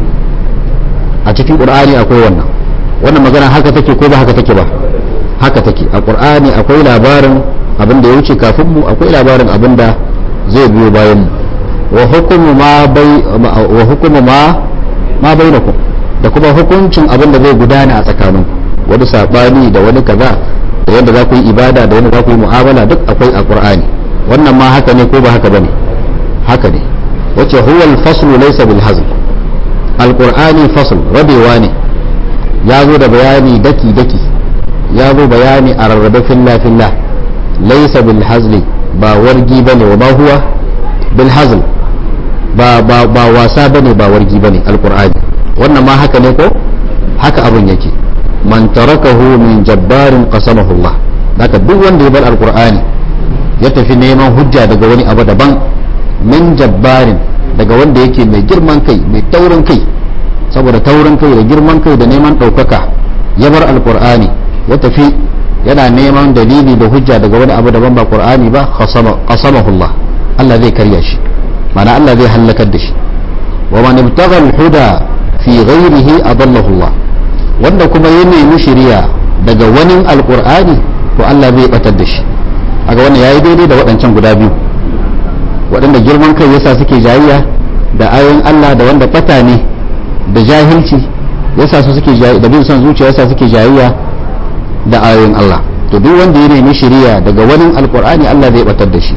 Speaker 1: a cikin qur'ani akwai wannan wannan magana haka take ko ba haka take ba haka take a qur'ani akwai labarin abin da ya wuce kafin mu akwai labarin abin da zai biyo bayan mu wa hukumu ma bai wa hukumu ma ma bainakum da kuma hukuncin abin da zai gudana a tsakaninku wani sabani da wani kaza da yadda za ku yi ibada da yadda za ku yi mu'amala duk akwai a qur'ani wannan ma haka ne ko ba haka bane haka ne wace huwa al-faslu laysa bil hazl al-qur'ani fasl rabewa ne ya zo da bayani daki daki ya zo bayani a rarrabe filla filla laysa bil hazli ba wargi bane wa ba huwa bil hazl ba ba ba wasa bane ba wargi bane alqur'ani wannan ma haka ne ko haka abun yake man tarakahu min jabbarin qasamahu Allah haka duk wanda ya bar alqur'ani ya tafi neman hujja daga wani abu daban min jabbarin daga wanda yake mai girman kai mai taurin kai saboda taurin kai da girman kai da neman ɗaukaka ya bar alqur'ani ya tafi yana neman dalili da hujja daga wani abu daban ba qur'ani ba qasamahu Allah Allah zai karya shi mana Allah zai halakar da shi wa man ibtagha al-huda fi ghayrihi adallahu Allah wanda kuma ya nemi shari'a daga wani alqur'ani to Allah zai batar da shi kaga wannan yayi daidai da waɗancan guda biyu waɗanda girman kai yasa suke jayayya da ayoyin Allah da wanda bata ne da jahilci yasa su suke jayayya da bin son zuciya yasa suke jayayya da ayoyin Allah to duk wanda ya nemi shari'a daga wani alqur'ani Allah zai batar da shi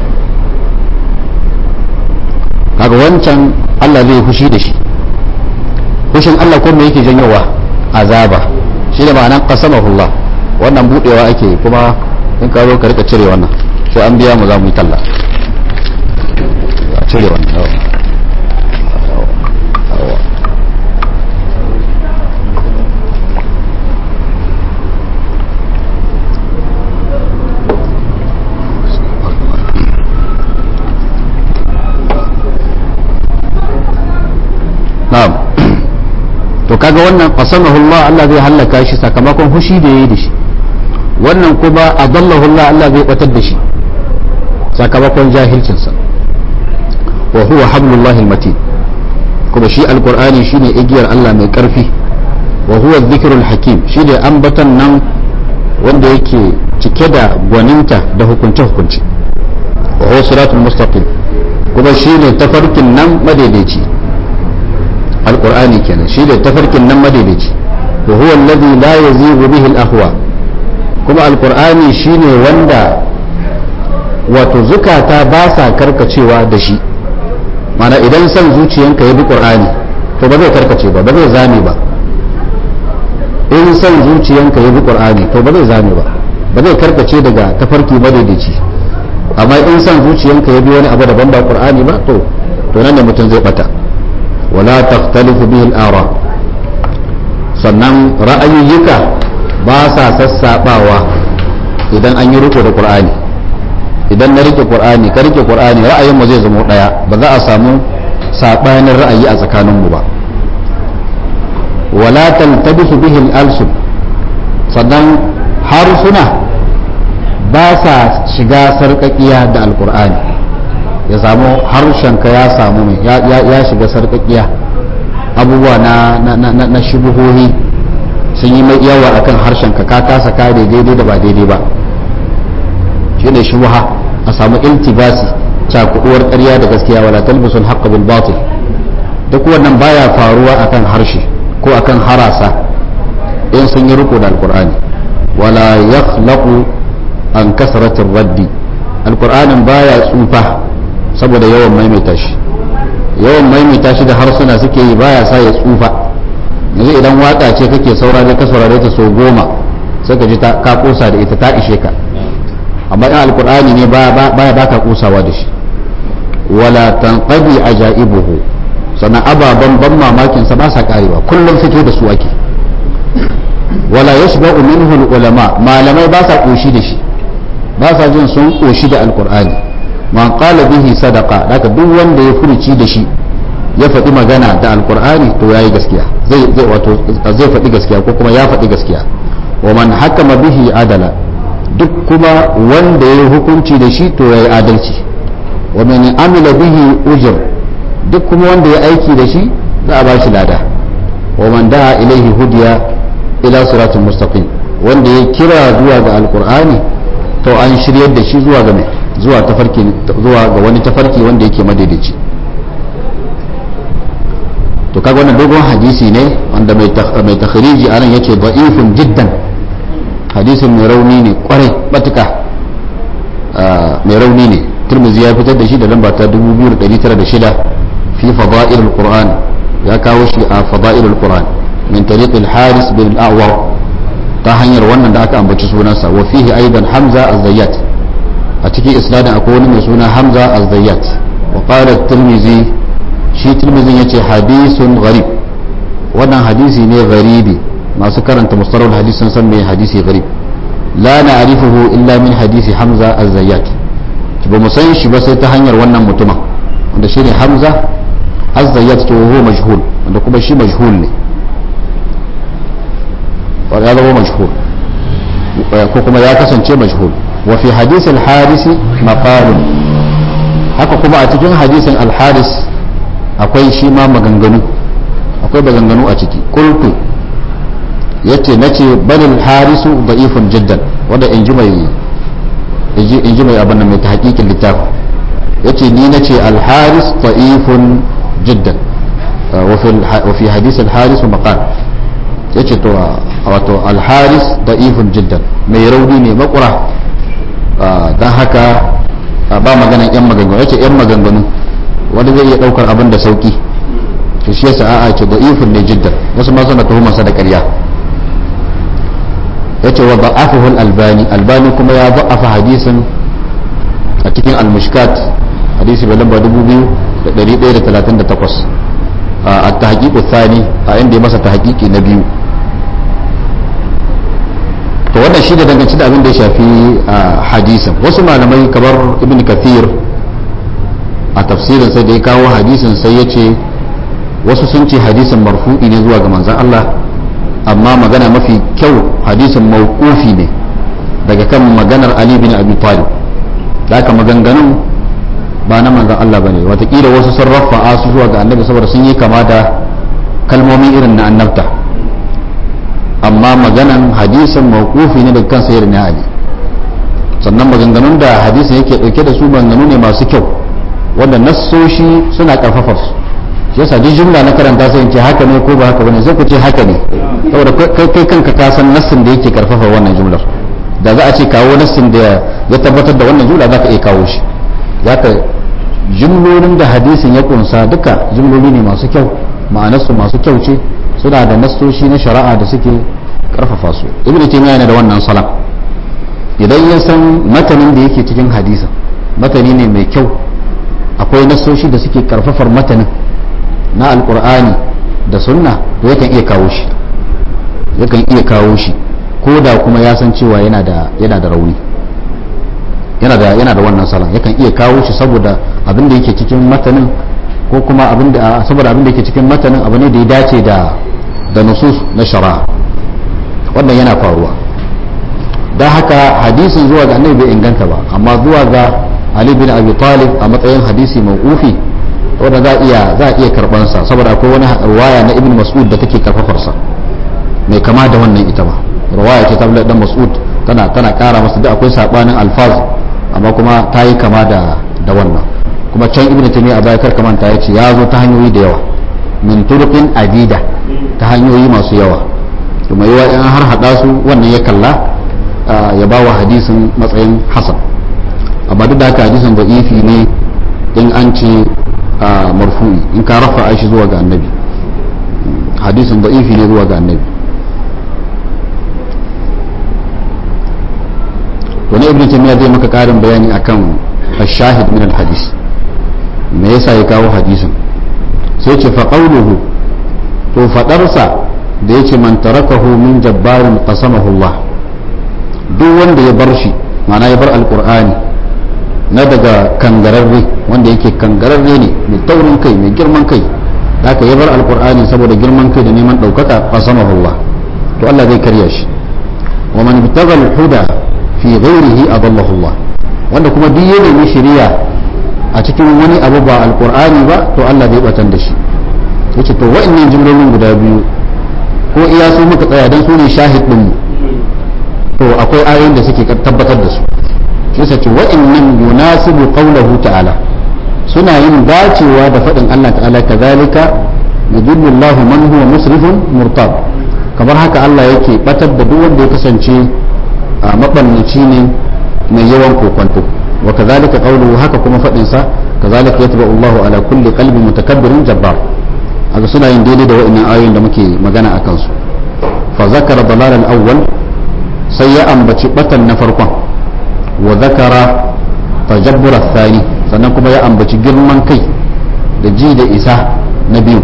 Speaker 1: kaga wancan Allah zai fushi da shi fushin Allah ko me yake janyowa azaba shi da ma'anan qasamahullah wannan budewa ake kuma in ka zo ka rika cire wannan sai an biya mu za mu yi talla cire wannan na'am to kaga wannan qasamahu Allah Allah zai halaka shi sakamakon hushi da yayi da shi wannan kuma adallahu Allah Allah zai batar da shi sakamakon jahilcin sa wa huwa hablullahi almatin kuma shi alqur'ani shine igiyar Allah mai karfi wa huwa dhikrul hakim shine ambatan nan wanda yake cike da gwaninta da hukunce hukunci wa huwa siratul mustaqim kuma shine tafarkin nan madaidaici alqur'ani kenan shi da tafarkin nan madaidaici wa huwa alladhi la yazighu bihi al-ahwa kuma alqur'ani shine wanda wato zukata ba sa karkacewa da shi mana idan son zuciyanka ya bi qur'ani to ba zai karkace ba ba zai zame ba in son zuciyanka ya bi qur'ani to ba zai zame ba ba zai karkace daga tafarki madaidaici amma in son zuciyanka ya bi wani abu daban ba qur'ani ba to to nan ne mutum zai bata ولا تختلف به الآراء sannan ra'ayoyika ba sa sassaɓawa idan an yi riko da ƙur'ani idan na rike qur'ani ka rike qur'ani ra'ayin mu zai zama daya ba za a samu sabanin ra'ayi a tsakanin mu ba wala taltabisu bihi al-alsun sannan harsuna ba sa shiga sarkakiya da alqur'ani ya samu harshenka ya samu mai ya shiga sarkakiya abubuwa na na na shubuhohi sun yi mai yawa akan harshenka ka kasa kare daidai da ba daidai ba shi ne shubuha a samu iltibasi cakuduwar ƙarya da gaskiya wala talbisul haqq bil batil duk wannan baya faruwa akan harshe ko akan harasa in sun yi riko da alqur'ani wala yakhlaqu an kasratir raddi alqur'anin baya tsufa saboda yawan maimaita shi yawan maimaita shi da harsuna suke yi baya sa ya tsufa yanzu idan waka ce kake saurare ka saurare ta so goma sai ka ji ka kosa da ita ta ishe ka amma in alkur'ani ne baya baka kusawa da shi wala tanqadi ajaibuhu sannan ababan ban mamakin sa ba sa karewa kullum fito da su ake wala yashba'u minhu ulama malamai ba sa koshi da shi ba sa jin sun koshi da alkur'ani man qala bihi sadaqa daga duk wanda ya furuci da shi ya faɗi magana da alkur'ani to yayi gaskiya zai zai wato zai faɗi gaskiya ko kuma ya faɗi gaskiya wa man hakama bihi adala duk kuma wanda ya hukunci da shi to yayi adalci wa man amila bihi ujr duk kuma wanda ya aiki da shi za a bashi lada wa man da'a ilaihi hudiya ila siratul mustaqim wanda ya kira zuwa ga alkur'ani to an shiryar da shi zuwa ga mai zuwa tafarki zuwa ga wani tafarki wanda yake madaidaici to kaga wannan dogon hadisi ne wanda mai takhriji anan yace da'ifun jiddan hadisin mai rauni ne kwarai batuka mai rauni ne turmuzi ya fitar da shi da lamba ta 2906 fi fada'ilul qur'an ya kawo shi a fada'ilul qur'an min tariq al-haris bin al-a'war ta hanyar wannan da aka ambaci sunansa wa fihi aidan hamza az-zayyat a cikin isnadin akwai wani mai suna hamza az-zayyat wa qala tirmizi shi tirmizin yace hadisun gharib wannan hadisi ne gharibi masu karanta mustalahul hadis sun san me hadisi gharib la na'rifuhu illa min hadisi hamza az-zayyat ba mu san shi ba sai ta hanyar wannan mutumin wanda shine hamza az-zayyat to huwa majhul wanda kuma shi majhul ne ya zama majhul ko kuma ya kasance majhul wa fi hadis al-haris maqalun haka kuma a cikin hadisin al-haris akwai shi ma maganganu akwai maganganu a ciki qultu yace nace balil harisu da'ifun jiddan wanda in ji mai in ji mai abin da mai tahqiqin littafin yace ni nace al-haris da'ifun jiddan wa fi hadis al-haris maqal yace to wato al-haris da'ifun jiddan mai rauni ne makura dan haka ba maganan yan maganganu yace yan maganganu wanda zai iya daukar abin da sauki to shi yasa a'a ce da'ifun ne jiddan wasu ma suna tuhumarsa da ƙarya yace wa da'afahu al-albani albani kuma ya da'afa hadisin a cikin al-mushkat hadisi bai lamba 2138 a tahqiqu thani a inda ya masa tahqiqi na biyu to wannan shi da danganci da abin da ya shafi hadisin wasu malamai kamar ibn kathir a tafsirin sai da ya kawo hadisin sai ya ce wasu sun ce hadisin marfu'i ne zuwa ga manzan Allah amma magana mafi kyau hadisin mawqufi ne daga kan maganar Ali bin Abi Talib da aka maganganun ba na manzan Allah bane watakila wasu sun rafa'a su zuwa ga annabi saboda sun yi kama da kalmomi irin na annabta amma maganan hadisin mawqufi ne daga kan sayyidina Ali sannan maganganun da hadisin yake dauke da su maganganu ne masu kyau wanda nassoshi suna karfafa su yasa duk jumla na karanta sai in ce haka ne ko ba haka bane sai ku ce haka ne saboda kai kai kanka ka san nassin da yake karfafa wannan jumlar da za a ce kawo nassin da ya tabbatar da wannan jumla za ka iya kawo shi za ka jumlolin da hadisin ya kunsa duka jumloli ne masu kyau ma'anarsu masu kyau ce suna da nassoshi na shari'a da suke karfafa su ibnu taymiya yana da wannan salam idan ya san matanin da yake cikin hadisin matani ne mai kyau akwai nassoshi da suke karfafar matanin na alkur'ani da sunna to yakan iya kawo shi yakan iya kawo shi ko da kuma ya san cewa yana da yana da rauni yana da yana da wannan salon yakan iya kawo shi saboda abin da yake cikin matanin ko kuma abin da saboda abin da yake cikin matanin abu ne da ya dace da da nusus na shari'a wannan yana faruwa don haka hadisin zuwa ga annabi bai inganta ba amma zuwa ga ali bin abi talib a matsayin hadisi mawqufi wanda za iya za iya karban sa saboda akwai wani riwaya na ibn mas'ud da take karfafar sa mai kama da wannan ita ba riwaya ce ta Abdullah dan Mas'ud tana tana kara masa da akwai sabanin alfaz amma kuma ta yi kama da da wannan kuma can ibn taymiya a baya kar kamanta ya ce ya zo ta hanyoyi da yawa min turqin adida ta hanyoyi masu yawa to mai yawa in har hada su wannan ya kalla ya ba wa hadisin matsayin hasan amma duk da haka hadisin da ifi ne in an ce marfu'i in ka rafa shi zuwa ga annabi hadisin da ifi ne zuwa ga annabi wani ibn taymiya zai maka karin bayani akan ashahid min alhadis me yasa ya kawo hadisin sai ce fa qawluhu to fadarsa da yace man tarakahu min jabbarin qasamahu Allah duk wanda ya bar shi ma'ana ya bar alqur'ani na daga kangararre wanda yake kangararre ne mai taurin kai mai girman kai haka ya bar alqur'ani saboda girman kai da neman daukaka qasamahu Allah to Allah zai karya shi wa man ibtaga al-huda fi ghairihi adallahu Allah wanda kuma duk ya nemi shari'a a cikin wani abu ba alqur'ani ba to Allah zai batan da shi yace to wa'annan jumlolin guda biyu ko iya su muka tsaya dan su ne shahid din mu to akwai ayoyin da suke tabbatar da su shi sace wa'annan yunasibu qawluhu ta'ala suna yin dacewa da faɗin Allah ta'ala kazalika yudillu Allah man huwa musrifun murtab kamar haka Allah yake batar da duk wanda ya kasance a mabannaci ne mai yawan kokwanto wa kazalika qawluhu haka kuma fadin sa kazalika yatba Allahu ala kulli qalbi mutakabbirin jabbar haka suna yin daidai da wa'annan ayoyin da muke magana akan su fa zakara dalal al-awwal sai ya ambaci batan na farkon wa zakara tajabbur ath-thani sannan kuma ya ambaci girman kai da ji da isa na biyu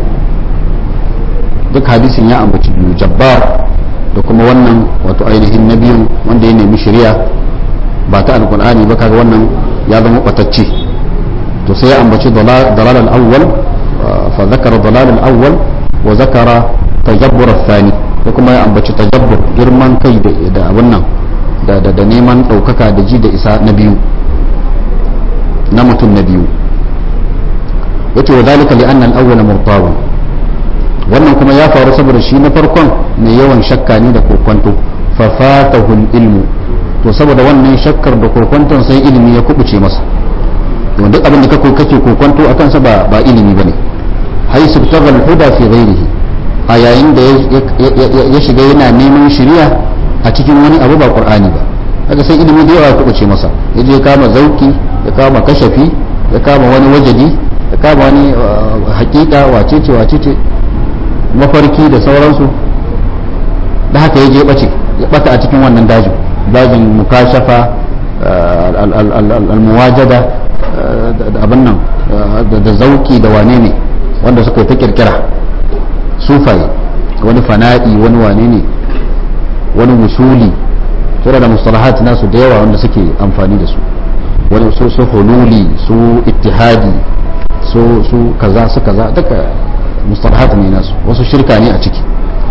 Speaker 1: duk hadisin ya ambaci biyu jabbar da kuma wannan wato ainihin na biyun wanda ya nemi shari'a ba ta alkur'ani ba kaga wannan ya zama batacce to sai ya ambaci dalal al-awwal fa zakara dalal al-awwal wa zakara tajabbur ath-thani da kuma ya ambaci tajabbur girman kai da abun nan da da neman daukaka da ji da isa na biyu na mutum na biyu yace wa zalika li anna al-awwal murtabun wannan kuma ya faru saboda shi na farkon mai yawan shakka ne da kokwanto fa fatahu ilmu to saboda wannan shakkar da kokwanton sai ilimi ya kubuce masa to duk abin da kake kake kokwanto akan sa ba ba ilimi bane haisu tagal huda fi ghairihi a yayin da ya shiga yana neman shari'a a cikin wani abu ba qur'ani ba kaga sai ilimi da yawa ya kubuce masa yaje ya kama zauki ya kama kashafi ya kama wani wajadi ya kama wani hakika wacece wacece mafarki da sauransu da haka ya je bace ya bata a cikin wannan dajin dajin mukashafa almuwajada da abin nan da zauki da wane ne wanda suka yi ta kirkira sufaye wani fana'i wani wane ne wani musuli suna da mustalahat nasu da yawa wanda suke amfani da su wani su su hululi su ittihadi su su kaza su kaza duka mustalahat ne nasu wasu shirka ne a ciki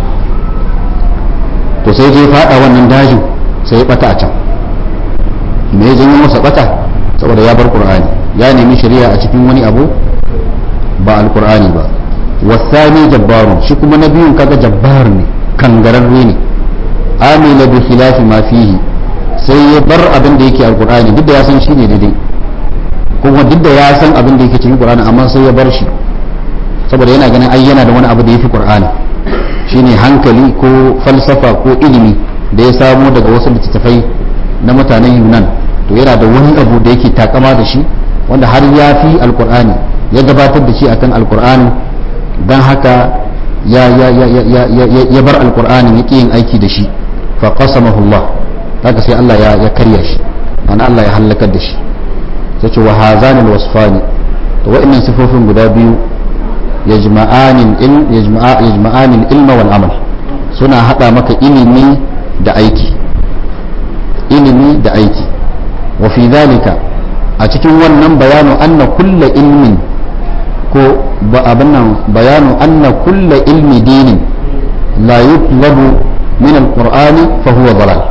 Speaker 1: to sai je fada wannan dajin sai ya bata a can me ya janyo masa bata saboda ya bar qur'ani ya nemi shari'a a cikin wani abu ba alqur'ani ba wasani jabbarun shi kuma na biyun kaga jabbar ne kangararre ne amila bi khilafi ma fihi sai ya bar abin da yake alqur'ani duk da ya san shi ne daidai kuma duk da ya san abin da yake cikin qur'ani amma sai ya bar shi saboda yana ganin ai yana da wani abu da yafi qur'ani shine hankali ko falsafa ko ilimi da ya samo daga wasu littattafai na mutanen yunan to yana da wani abu da yake takama da shi wanda har ya fi alqur'ani ya gabatar da shi akan alqur'ani dan haka ya ya ya ya ya ya bar alqur'ani ya yin aiki da shi fa qasamahu Allah haka sai Allah ya ya karya shi ana Allah ya halakar da shi sai ce wa hazanil wasfani to wa'annan sifofin guda biyu yajma'anin ilm yajma'anin ilma wal amal suna hada maka ilimi da aiki ilimi da aiki wa fi dhalika a cikin wannan bayanu anna kulla ilmin ko ba abin nan bayanu anna kulla ilmi dinin la yutlabu min alqur'ani fa huwa dalal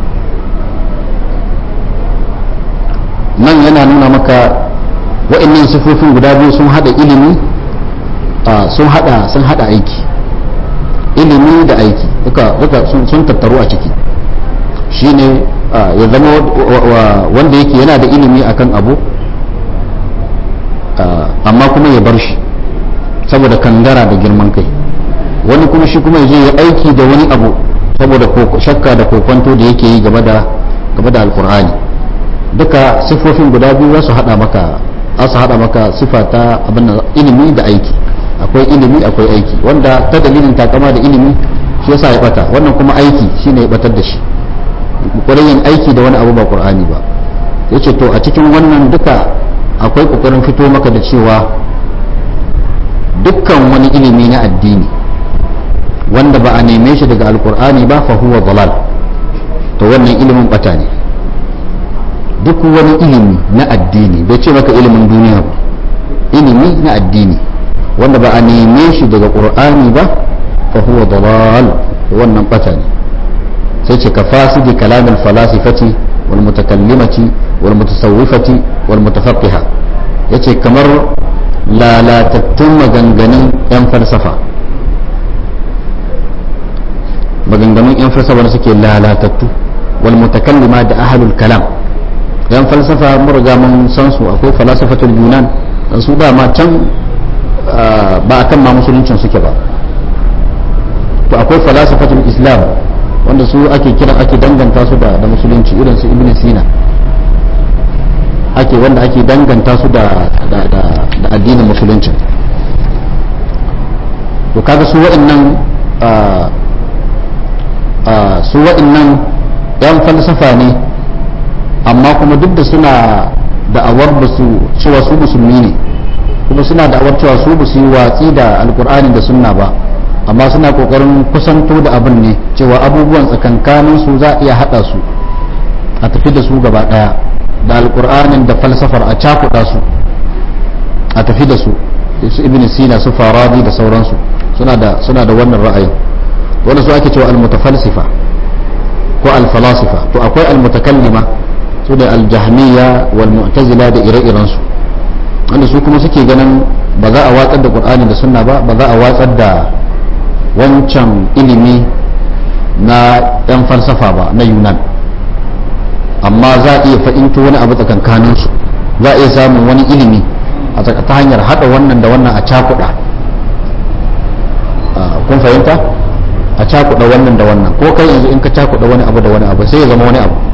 Speaker 1: nan yana nuna maka wa'annan sifofin guda biyu sun hada ilimi sun hada sun hada aiki ilimi da aiki duka duka sun tattaru a ciki shine ya zama wanda yake yana da ilimi akan abu amma kuma ya bar shi saboda kangara da girman kai wani kuma shi kuma ya aiki da wani abu saboda shakka da kokwanto da yake yi game da game da alkur'ani duka sifofin guda biyu za su hada maka za su hada maka sifa ta abin ilimi da aiki akwai ilimi akwai aiki wanda ta dalilin takama da ilimi shi yasa ya bata wannan kuma aiki shine ya batar da shi kokarin yin aiki da wani abu ba qur'ani ba yace to a cikin wannan duka akwai kokarin fito maka da cewa dukkan wani ilimi na addini wanda ba a neme shi daga alkur'ani ba fa huwa dalal to wannan ilimin bata ne duk wani ilimi na addini bai ce maka ilimin duniya ba ilimi na addini wanda ba a neme shi daga qur'ani ba fa huwa dalal wannan bata ne sai ce ka fasidi kalamin falasifati wal mutakallimati wal mutasawwifati wal mutafaqqiha yace kamar lalatattun maganganun yan falsafa maganganun yan falsafa da suke lalatattu wal mutakallima da ahlul kalam yan falsafa mun riga mun san su akwai falasafatul yunan dan su da ma can ba akan ma musuluncin suke ba to akwai falasafatul islam wanda su ake kira ake danganta su da da musulunci irin su ibn sina ake wanda ake danganta su da da da, da addinin musulunci to kaga su waɗannan su waɗannan yan falsafa ne amma kuma duk da suna da'awar ba su cewa su musulmi ne kuma suna da'awar cewa su ba su yi watsi da alkur'ani da sunna ba amma suna kokarin kusanto da abin ne cewa abubuwan tsakankanin su za a iya hada su a tafi da su gaba daya da alkur'anin da falsafar a cakuɗa su a tafi da su su ibn sina su farabi da sauransu suna da suna da wannan ra'ayin wanda su ake cewa almutafalsifa ko alfalasifa to akwai almutakallima su da aljahmiya wal mu'tazila da ire-iren su wanda su kuma suke ganin ba za a watsar da qur'ani da sunna ba ba za a watsar da wancan ilimi na yan falsafa ba na yunan amma za a iya fahimta wani abu tsakankanin su za a iya samun wani ilimi a ta hanyar hada wannan da wannan a cakuɗa kun fahimta a cakuɗa wannan da wannan ko kai yanzu in ka cakuɗa wani abu da wani abu sai ya zama wani abu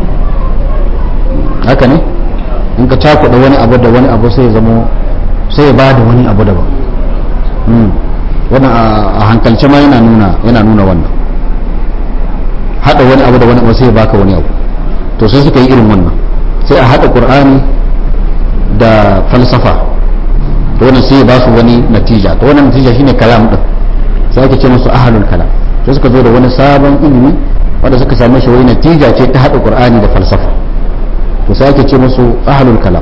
Speaker 1: haka ne in ka cakuɗa wani abu da wani abu sai ya zama sai ya bada wani abu daban wannan a hankalce ma yana nuna yana nuna wannan hada wani abu da wani abu sai ya baka wani abu to sai suka yi irin wannan sai a hada qur'ani da falsafa to wannan sai ya ba su wani natija to wannan natija shine kalam din sai ake ce musu ahlul kalam sai suka zo da wani sabon ilimi wanda suka same shi wani natija ce ta hada qur'ani da falsafa to sai ake ce musu ahlul kalam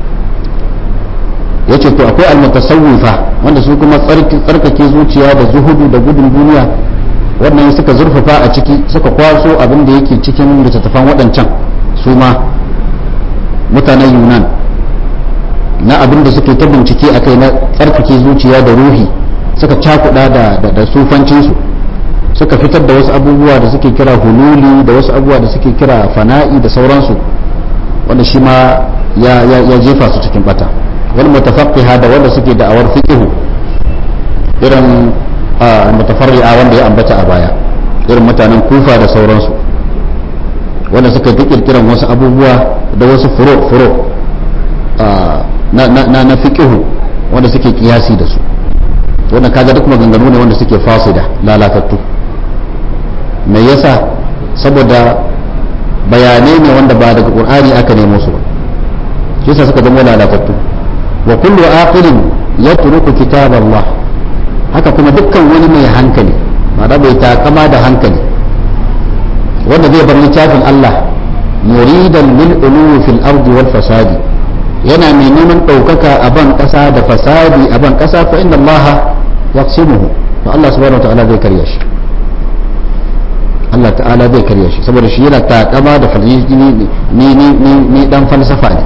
Speaker 1: yace to akwai almutasawwifa wanda su kuma tsarkake zuciya da zuhudu da gudun duniya wannan suka zurfafa a ciki suka kwaso abin da yake cikin littattafan waɗancan su ma mutanen yunan na abin da suke ta bincike a kai na tsarkake zuciya da ruhi suka cakuɗa da, da, sufancinsu suka fitar da wasu abubuwa da suke kira hululi da wasu abubuwa da suke kira fana'i da sauransu wanda shi ma ya, ya, ya jefa su cikin bata wani mutafaqqiha da wanda suke da'awar fiqhu irin mutafarri'a wanda ya ambata a baya irin mutanen kufa da sauransu wanda suka fi kirkiran wasu abubuwa da wasu furo furo na na na fiqhu wanda suke kiyasi da su wanda kaga duk maganganu ne wanda suke fasida lalatattu me yasa saboda bayanai ne wanda ba daga qur'ani aka nemo su ba shi yasa suka zama lalatattu wa kullu aqilin yatruku kitab Allah haka kuma dukkan wani mai hankali ma'ana bai takama da hankali wanda zai bar littafin Allah muridan lil uluwi fil ardi wal fasadi yana mai neman ɗaukaka a ban ƙasa da fasadi a ban ƙasa fa inda Allah yaqsimuhu to Allah subhanahu wa ta'ala zai karya shi Allah ta'ala zai karya shi saboda shi yana takama da falsafi ni ni ni ni dan falsafa ne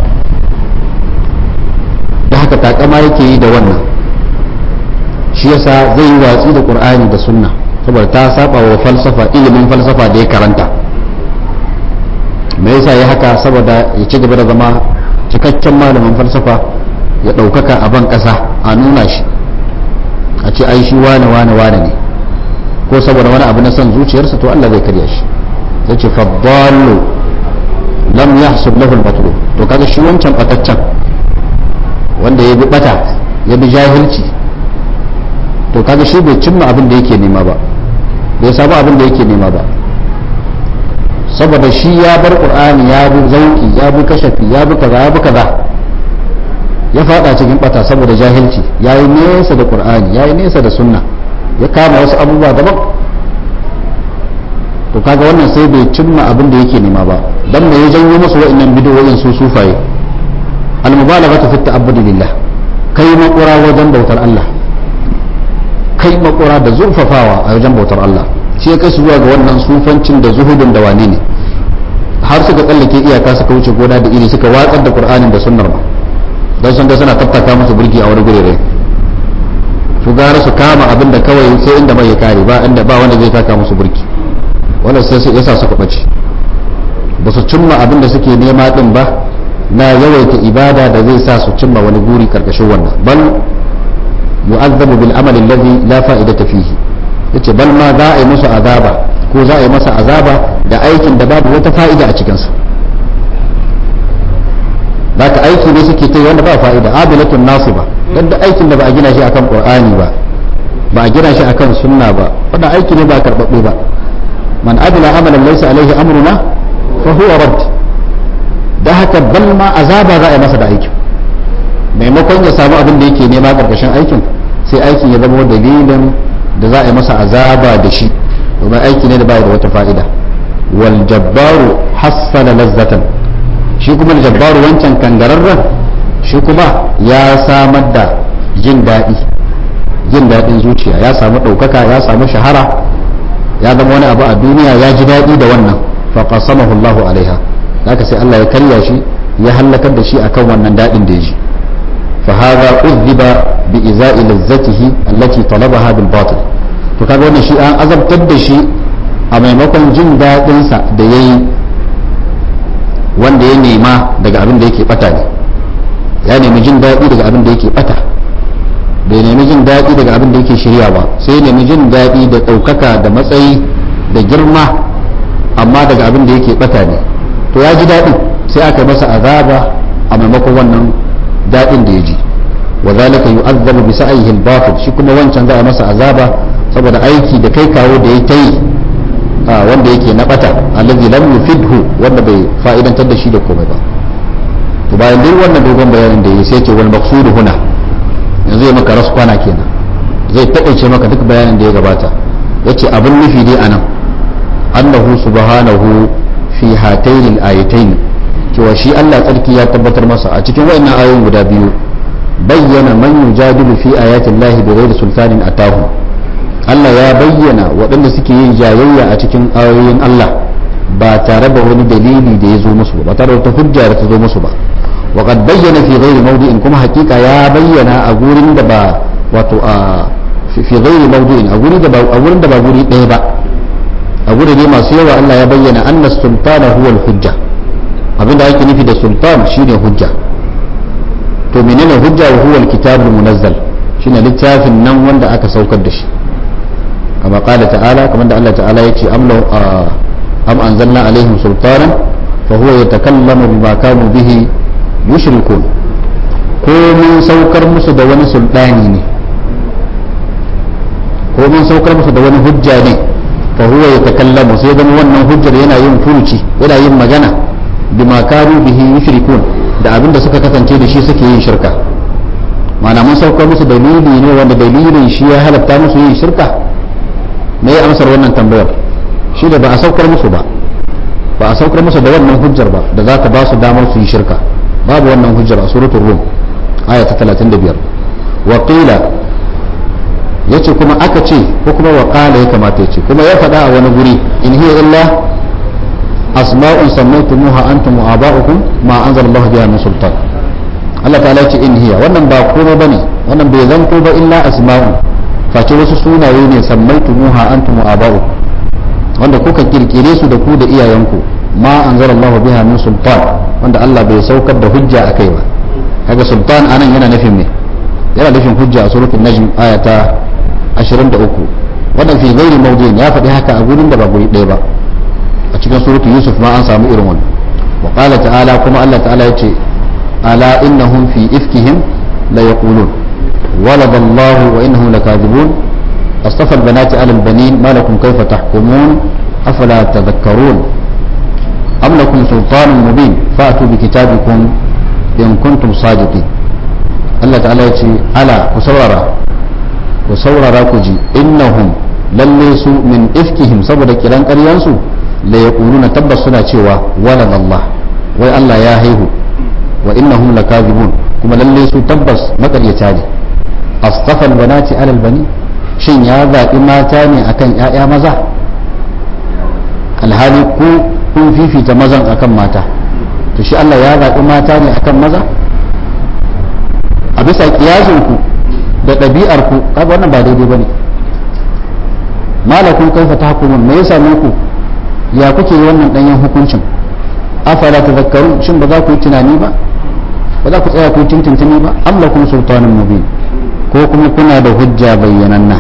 Speaker 1: da haka takama yake yi da wannan shi yasa zai yi watsi da Qur'ani da Sunna saboda ta saba wa falsafa ilimin falsafa da ya karanta me yasa ya haka saboda ya ci gaba da zama cikakken malamin falsafa ya ɗaukaka a ban ƙasa a nuna shi a ce ai shi wane wane wane ne ko saboda wani abu na son zuciyarsa to Allah zai karya shi zai ce faddalu lam yahsub lahu al-batlu to kaga shi wancan bataccen wanda ya bi bata ya bi jahilci to kaga shi bai cimma abin da yake nema ba bai samu abin da yake nema ba saboda shi ya bar qur'ani ya bi zauki ya bi kashafi ya bi kaza ya bi kaza ya fada cikin bata saboda jahilci yayi nesa da qur'ani yayi nesa da sunna ya kama wasu abubuwa daban to kaga wannan sai bai cimma abin da yake nema ba dan me ya janyo musu wa'annan bidiyoyin su sufaye al-mubalaghatu fi ta'abbudi lillah kai makura wajen bautar Allah kai makura da zurfafawa a wajen bautar Allah shi ya kai su zuwa ga wannan sufancin da zuhudin da wane ne har suka tsallake iyaka suka wuce gona da iri suka watsar da qur'anin da sunnar ba don sun ga suna tattaka musu burki a wani gurere su gara su kama abin da kawai sai inda mai ya kare ba inda ba wanda zai taka musu burki wanda sai su yasa su kubace ba su cimma abin da suke nema din ba na yawaita ibada da zai sa su cimma wani guri karkashin wannan bal yu'azzabu bil amali alladhi la fa'idata fihi yace bal ma za a yi musu azaba ko za a yi masa azaba da aikin da babu wata fa'ida a cikinsa za ka aiki ne suke ta wanda ba fa'ida abilatun nasu ba don da aikin da ba a gina shi akan qur'ani ba ba a gina shi akan sunna ba wannan aiki ne ba karɓaɓɓe ba man abila amalan laysa alaihi amruna fa huwa radd da haka bal ma azaba za a yi masa da aikin maimakon ya samu abin da yake nema karkashin aikin sai aikin ya zama dalilin da za a yi masa azaba da shi domin aiki ne da bai da wata fa'ida wal jabbaru hassala lazzatan shi kuma da jabbaru wancan kangararren shi kuma ya samar da jin daɗi jin daɗin zuciya ya samu ɗaukaka ya samu shahara ya zama wani abu a duniya ya ji daɗi da wannan faqasamahu Allahu alaiha haka sai Allah ya karya shi ya hallakar da shi akan wannan daɗin da ya ji فهذا أذب بإزاء لذته التي طلبها بالباطل to kaga wannan shi an azabtar da shi a maimakon jin daɗinsa da ya yi wanda ya nema daga abin da yake bata ne ya nemi jin daɗi daga abin da yake bata bai nemi jin daɗi daga abin da yake shirya ba sai nemi jin daɗi da ɗaukaka da matsayi da girma amma daga abin da yake bata ne to ya ji daɗi sai aka masa azaba a maimakon wannan daɗin da ya ji wa zalika yu'azzabu bi sa'ihi al-batil shi kuma wancan za a masa azaba saboda aiki da kai kawo da ya ta yi wanda yake na bata allazi lam yufidhu wanda bai fa'idantar da shi da komai ba to bayan duk wannan dogon bayanin da ya sai ce wal maqsudu huna yanzu ya maka raskwana kenan zai taƙaice maka duk bayanin da ya gabata yace abin nufi dai anan annahu subhanahu fi hatayn al-ayatayn cewa shi Allah tsarki ya tabbatar masa a cikin wayannan ayoyin guda biyu bayyana man yujadilu fi ayati Allah bighairi sultanin atahu Allah ya bayyana waɗanda suke yin jayayya a cikin ayoyin Allah ba tare da wani dalili da ya zo musu ba tare da wata hujja da ta zo musu ba wa qad bayyana fi ghairi mawdi'in kuma hakika ya bayyana a gurin da ba wato a fi ghairi mawdi'in a gurin da ba a gurin da ba guri ɗaya ba a guri ne masu yawa Allah ya bayyana anna sultana huwa al-hujja abinda ake nufi da sultan shine hujja to menene hujja wa huwa al-kitabul munazzal shine littafin nan wanda aka saukar da shi kama qala ta'ala kamar da Allah ta'ala yace am law am anzalna alaihim sultanan fa huwa yatakallamu bima kanu bihi yushrikun ko mun saukar musu da wani sultani ne ko mun saukar musu da wani hujja ne fa huwa yatakallamu sai zama wannan hujjar yana yin furuci yana yin magana bima kanu bihi yushrikun da abin da suka kasance da shi suke yin shirka ma'ana mun saukar musu dalili ne wanda dalilin shi ya halatta musu yin shirka me ya amsar wannan tambayar shi da ba a saukar musu ba ba ba a saukar masa da wannan hujjar ba da za ta ba su damar su yi shirka babu wannan hujjar a suratul rum aya ta 35 wa qila yace kuma aka ce ko kuma wa qala ya kamata yace kuma ya faɗa a wani guri in hiya illa asma'un sammaytumuha antum wa aba'ukum ma anzala Allah biha min sultan Allah ta'ala ya ce in hiya wannan ba komai bane wannan bai zanto ba illa asma'un face wasu sunaye ne sammaytumuha antum wa aba'ukum wanda kuka kirkire su da ku da iyayenku ma anzala Allah biha min sultan wanda Allah bai saukar da hujja akai ba kaga sultan anan yana nufin me yana nufin hujja a suratul najm aya ta 23 wannan fi ghairi mawdi'in ya faɗi haka a gurin da ba guri ɗaya ba a cikin suratul yusuf ma an samu irin wannan wa qala ta'ala kuma Allah ta'ala yace ala innahum fi ifkihim la yaqulun walada Allah wa innahum lakadibun astafa al-banati ala al-banin ma lakum kayfa tahkumun afala tadhakkarun am lakum sultanun mubin fa'tu bi kitabikum in kuntum sadiqin Allah ta'ala ya ce ala ku saurara ku saurara ku ji innahum lalle su min ifkihim saboda kiran ƙaryansu la yaquluna tabbas suna cewa walad Allah wai Allah ya haihu wa innahum lakazibun kuma lalle su tabbas makaryata ne astafa albanati ala albani shin ya zaɓi mata ne akan ƴaƴa maza alhali ku kun fifita mazan akan mata to shi Allah ya zaɓi mata ne akan maza a bisa kiyasinku da ɗabi'arku kaga wannan ba daidai bane malakun kaifa tahkumun me yasa ku ya kuke yi wannan danyen hukuncin afala tadhakkarun shin ba za ku yi tunani ba ba za ku tsaya ku tintintini ba am lakum sultanun mubin ko kuma kuna da hujja bayyananna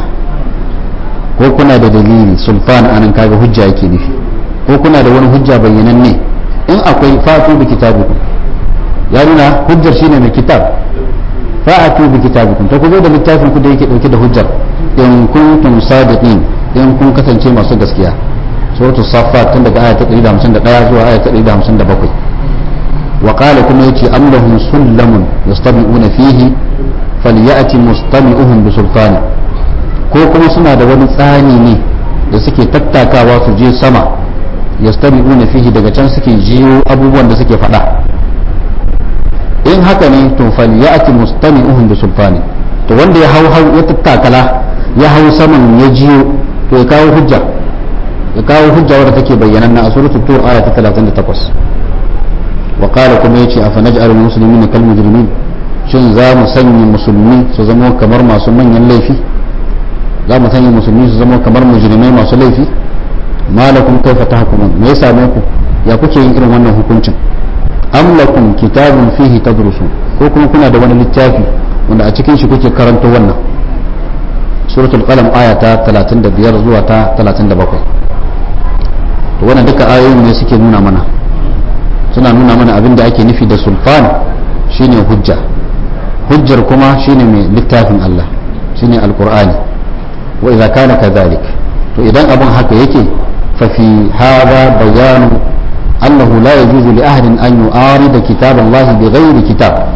Speaker 1: ko kuna da dalili sultan anan kaga hujja yake nufi ko kuna da wani hujja bayyananne in akwai fatu bi kitabikum ya nuna hujjar shine mai kitab fa'atu bi kitabikum to ku zo da littafin ku da yake dauke da hujjar in kuntum sadiqin in kun kasance masu gaskiya suratu safat tun daga aya ta 151 zuwa aya ta 157 wa qala kuma yace am lahum sullamun yastabi'una fihi falyati mustami'uhum bi sultani ko kuma suna da wani tsani ne da suke tattakawa su je sama yastabi'una fihi daga can suke jiyo abubuwan da suke faɗa in haka ne to falyati mustami'uhum bi sultani to wanda ya hau hau ya tattakala ya hau saman ya jiyo to ya kawo hujja ya kawo hujja wadda take bayyana na suratul tur aya ta 38 wa qala kuma yace afa naj'alul muslimina kal mujrimin shin za mu sanya musulmi su zama kamar masu manyan laifi za mu sanya musulmi su zama kamar mujrimai masu laifi malakum kaifa tahkumun me ya same ku ya kuke yin irin wannan hukuncin am lakum kitabun fihi tadrusun ko kuma kuna da wani littafi wanda a cikin shi kuke karanto wannan suratul qalam aya ta 35 zuwa ta 37 to wannan duka ayoyin ne suke nuna mana suna nuna mana abin da ake nufi da sulfan shine hujja hujjar kuma shine mai littafin Allah shine alqur'ani wa idza kana kadhalik to idan abun haka yake fa fi hadha bayanu annahu la yajuzu li ahadin an yu'arida kitab Allah bighairi kitab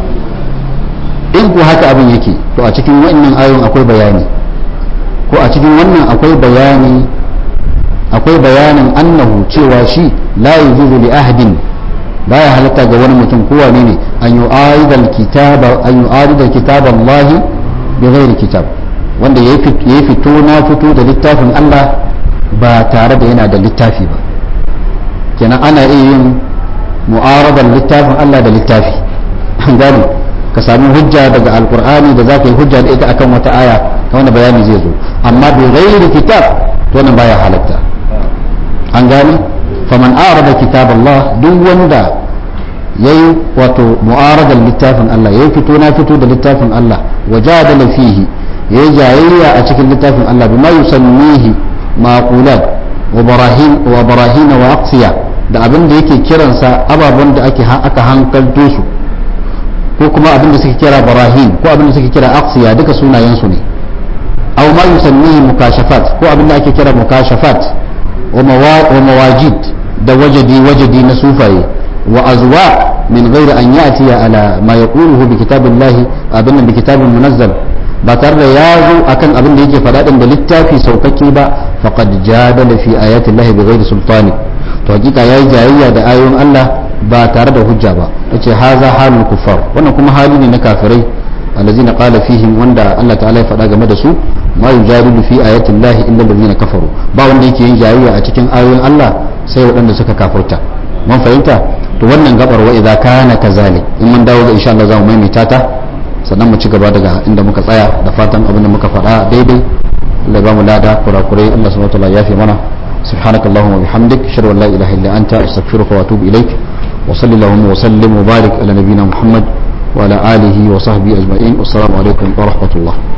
Speaker 1: in ku haka abin yake to a cikin wannan ayoyin akwai bayani ko a cikin wannan akwai bayani akwai bayanin annahu cewa shi la yujuzu li ahadin baya halatta ga wani mutum ko wane ne an yu'arida al-kitaba an yu'arida kitab Allah bighairi kitab wanda yayi fito na fito da littafin Allah ba tare da yana da littafi ba kenan ana iya yin mu'aradar littafin Allah da littafi an gane ka sami hujja daga alkur'ani da za ka yi hujja da ita akan wata aya ta wani bayani zai zo amma bi ghairi kitab to wannan baya halatta an gane faman arada kitab Allah duk wanda yayi wato mu'aradar littafin Allah yayi fito na fito da littafin Allah wajadala fihi yayi jayayya a cikin littafin Allah bima yusammihi maqulat wa barahin wa barahin wa aqsiya da abin da yake kiransa ababen da ake aka hankalto su ko kuma abin da suke kira barahin ko abin da suke kira aqsiya duka sunayen su ne aw ma yusammihi mukashafat ko abin da ake kira mukashafat wa mawajid da wajadi wajadi na sufaye wa azwa min ghairi an yati ala ma yaquluhu bi kitabillahi abin bi kitabin munazzal ba tare da ya zo akan abin da yake faɗa da littafi saukakke ba faqad jadala fi ayati llahi bi ghairi sultani to hakika yayi jayayya da ayoyin Allah ba tare da hujja ba yace haza halul kuffar wannan kuma hali ne na kafirai allazina qala fihim wanda Allah ta'ala ya faɗa game da su ma yujadilu fi ayati llahi illa allazina kafaru ba wanda yake yin jayayya a cikin ayoyin Allah sai waɗanda suka kafurta mun fahimta to wannan gabar wa idza kana kazalik in mun dawo ga insha Allah za mu maimaita ta sannan mu ci gaba daga inda muka tsaya da fatan abin da muka faɗa daidai Allah ba mu lada kurakurai Allah subhanahu wa ta'ala ya fi mana سبحانك اللهم وبحمدك اشهد ان لا اله الا انت استغفرك واتوب اليك وصلى اللهم وسلم وبارك على نبينا محمد وعلى اله وصحبه اجمعين والسلام عليكم ورحمه الله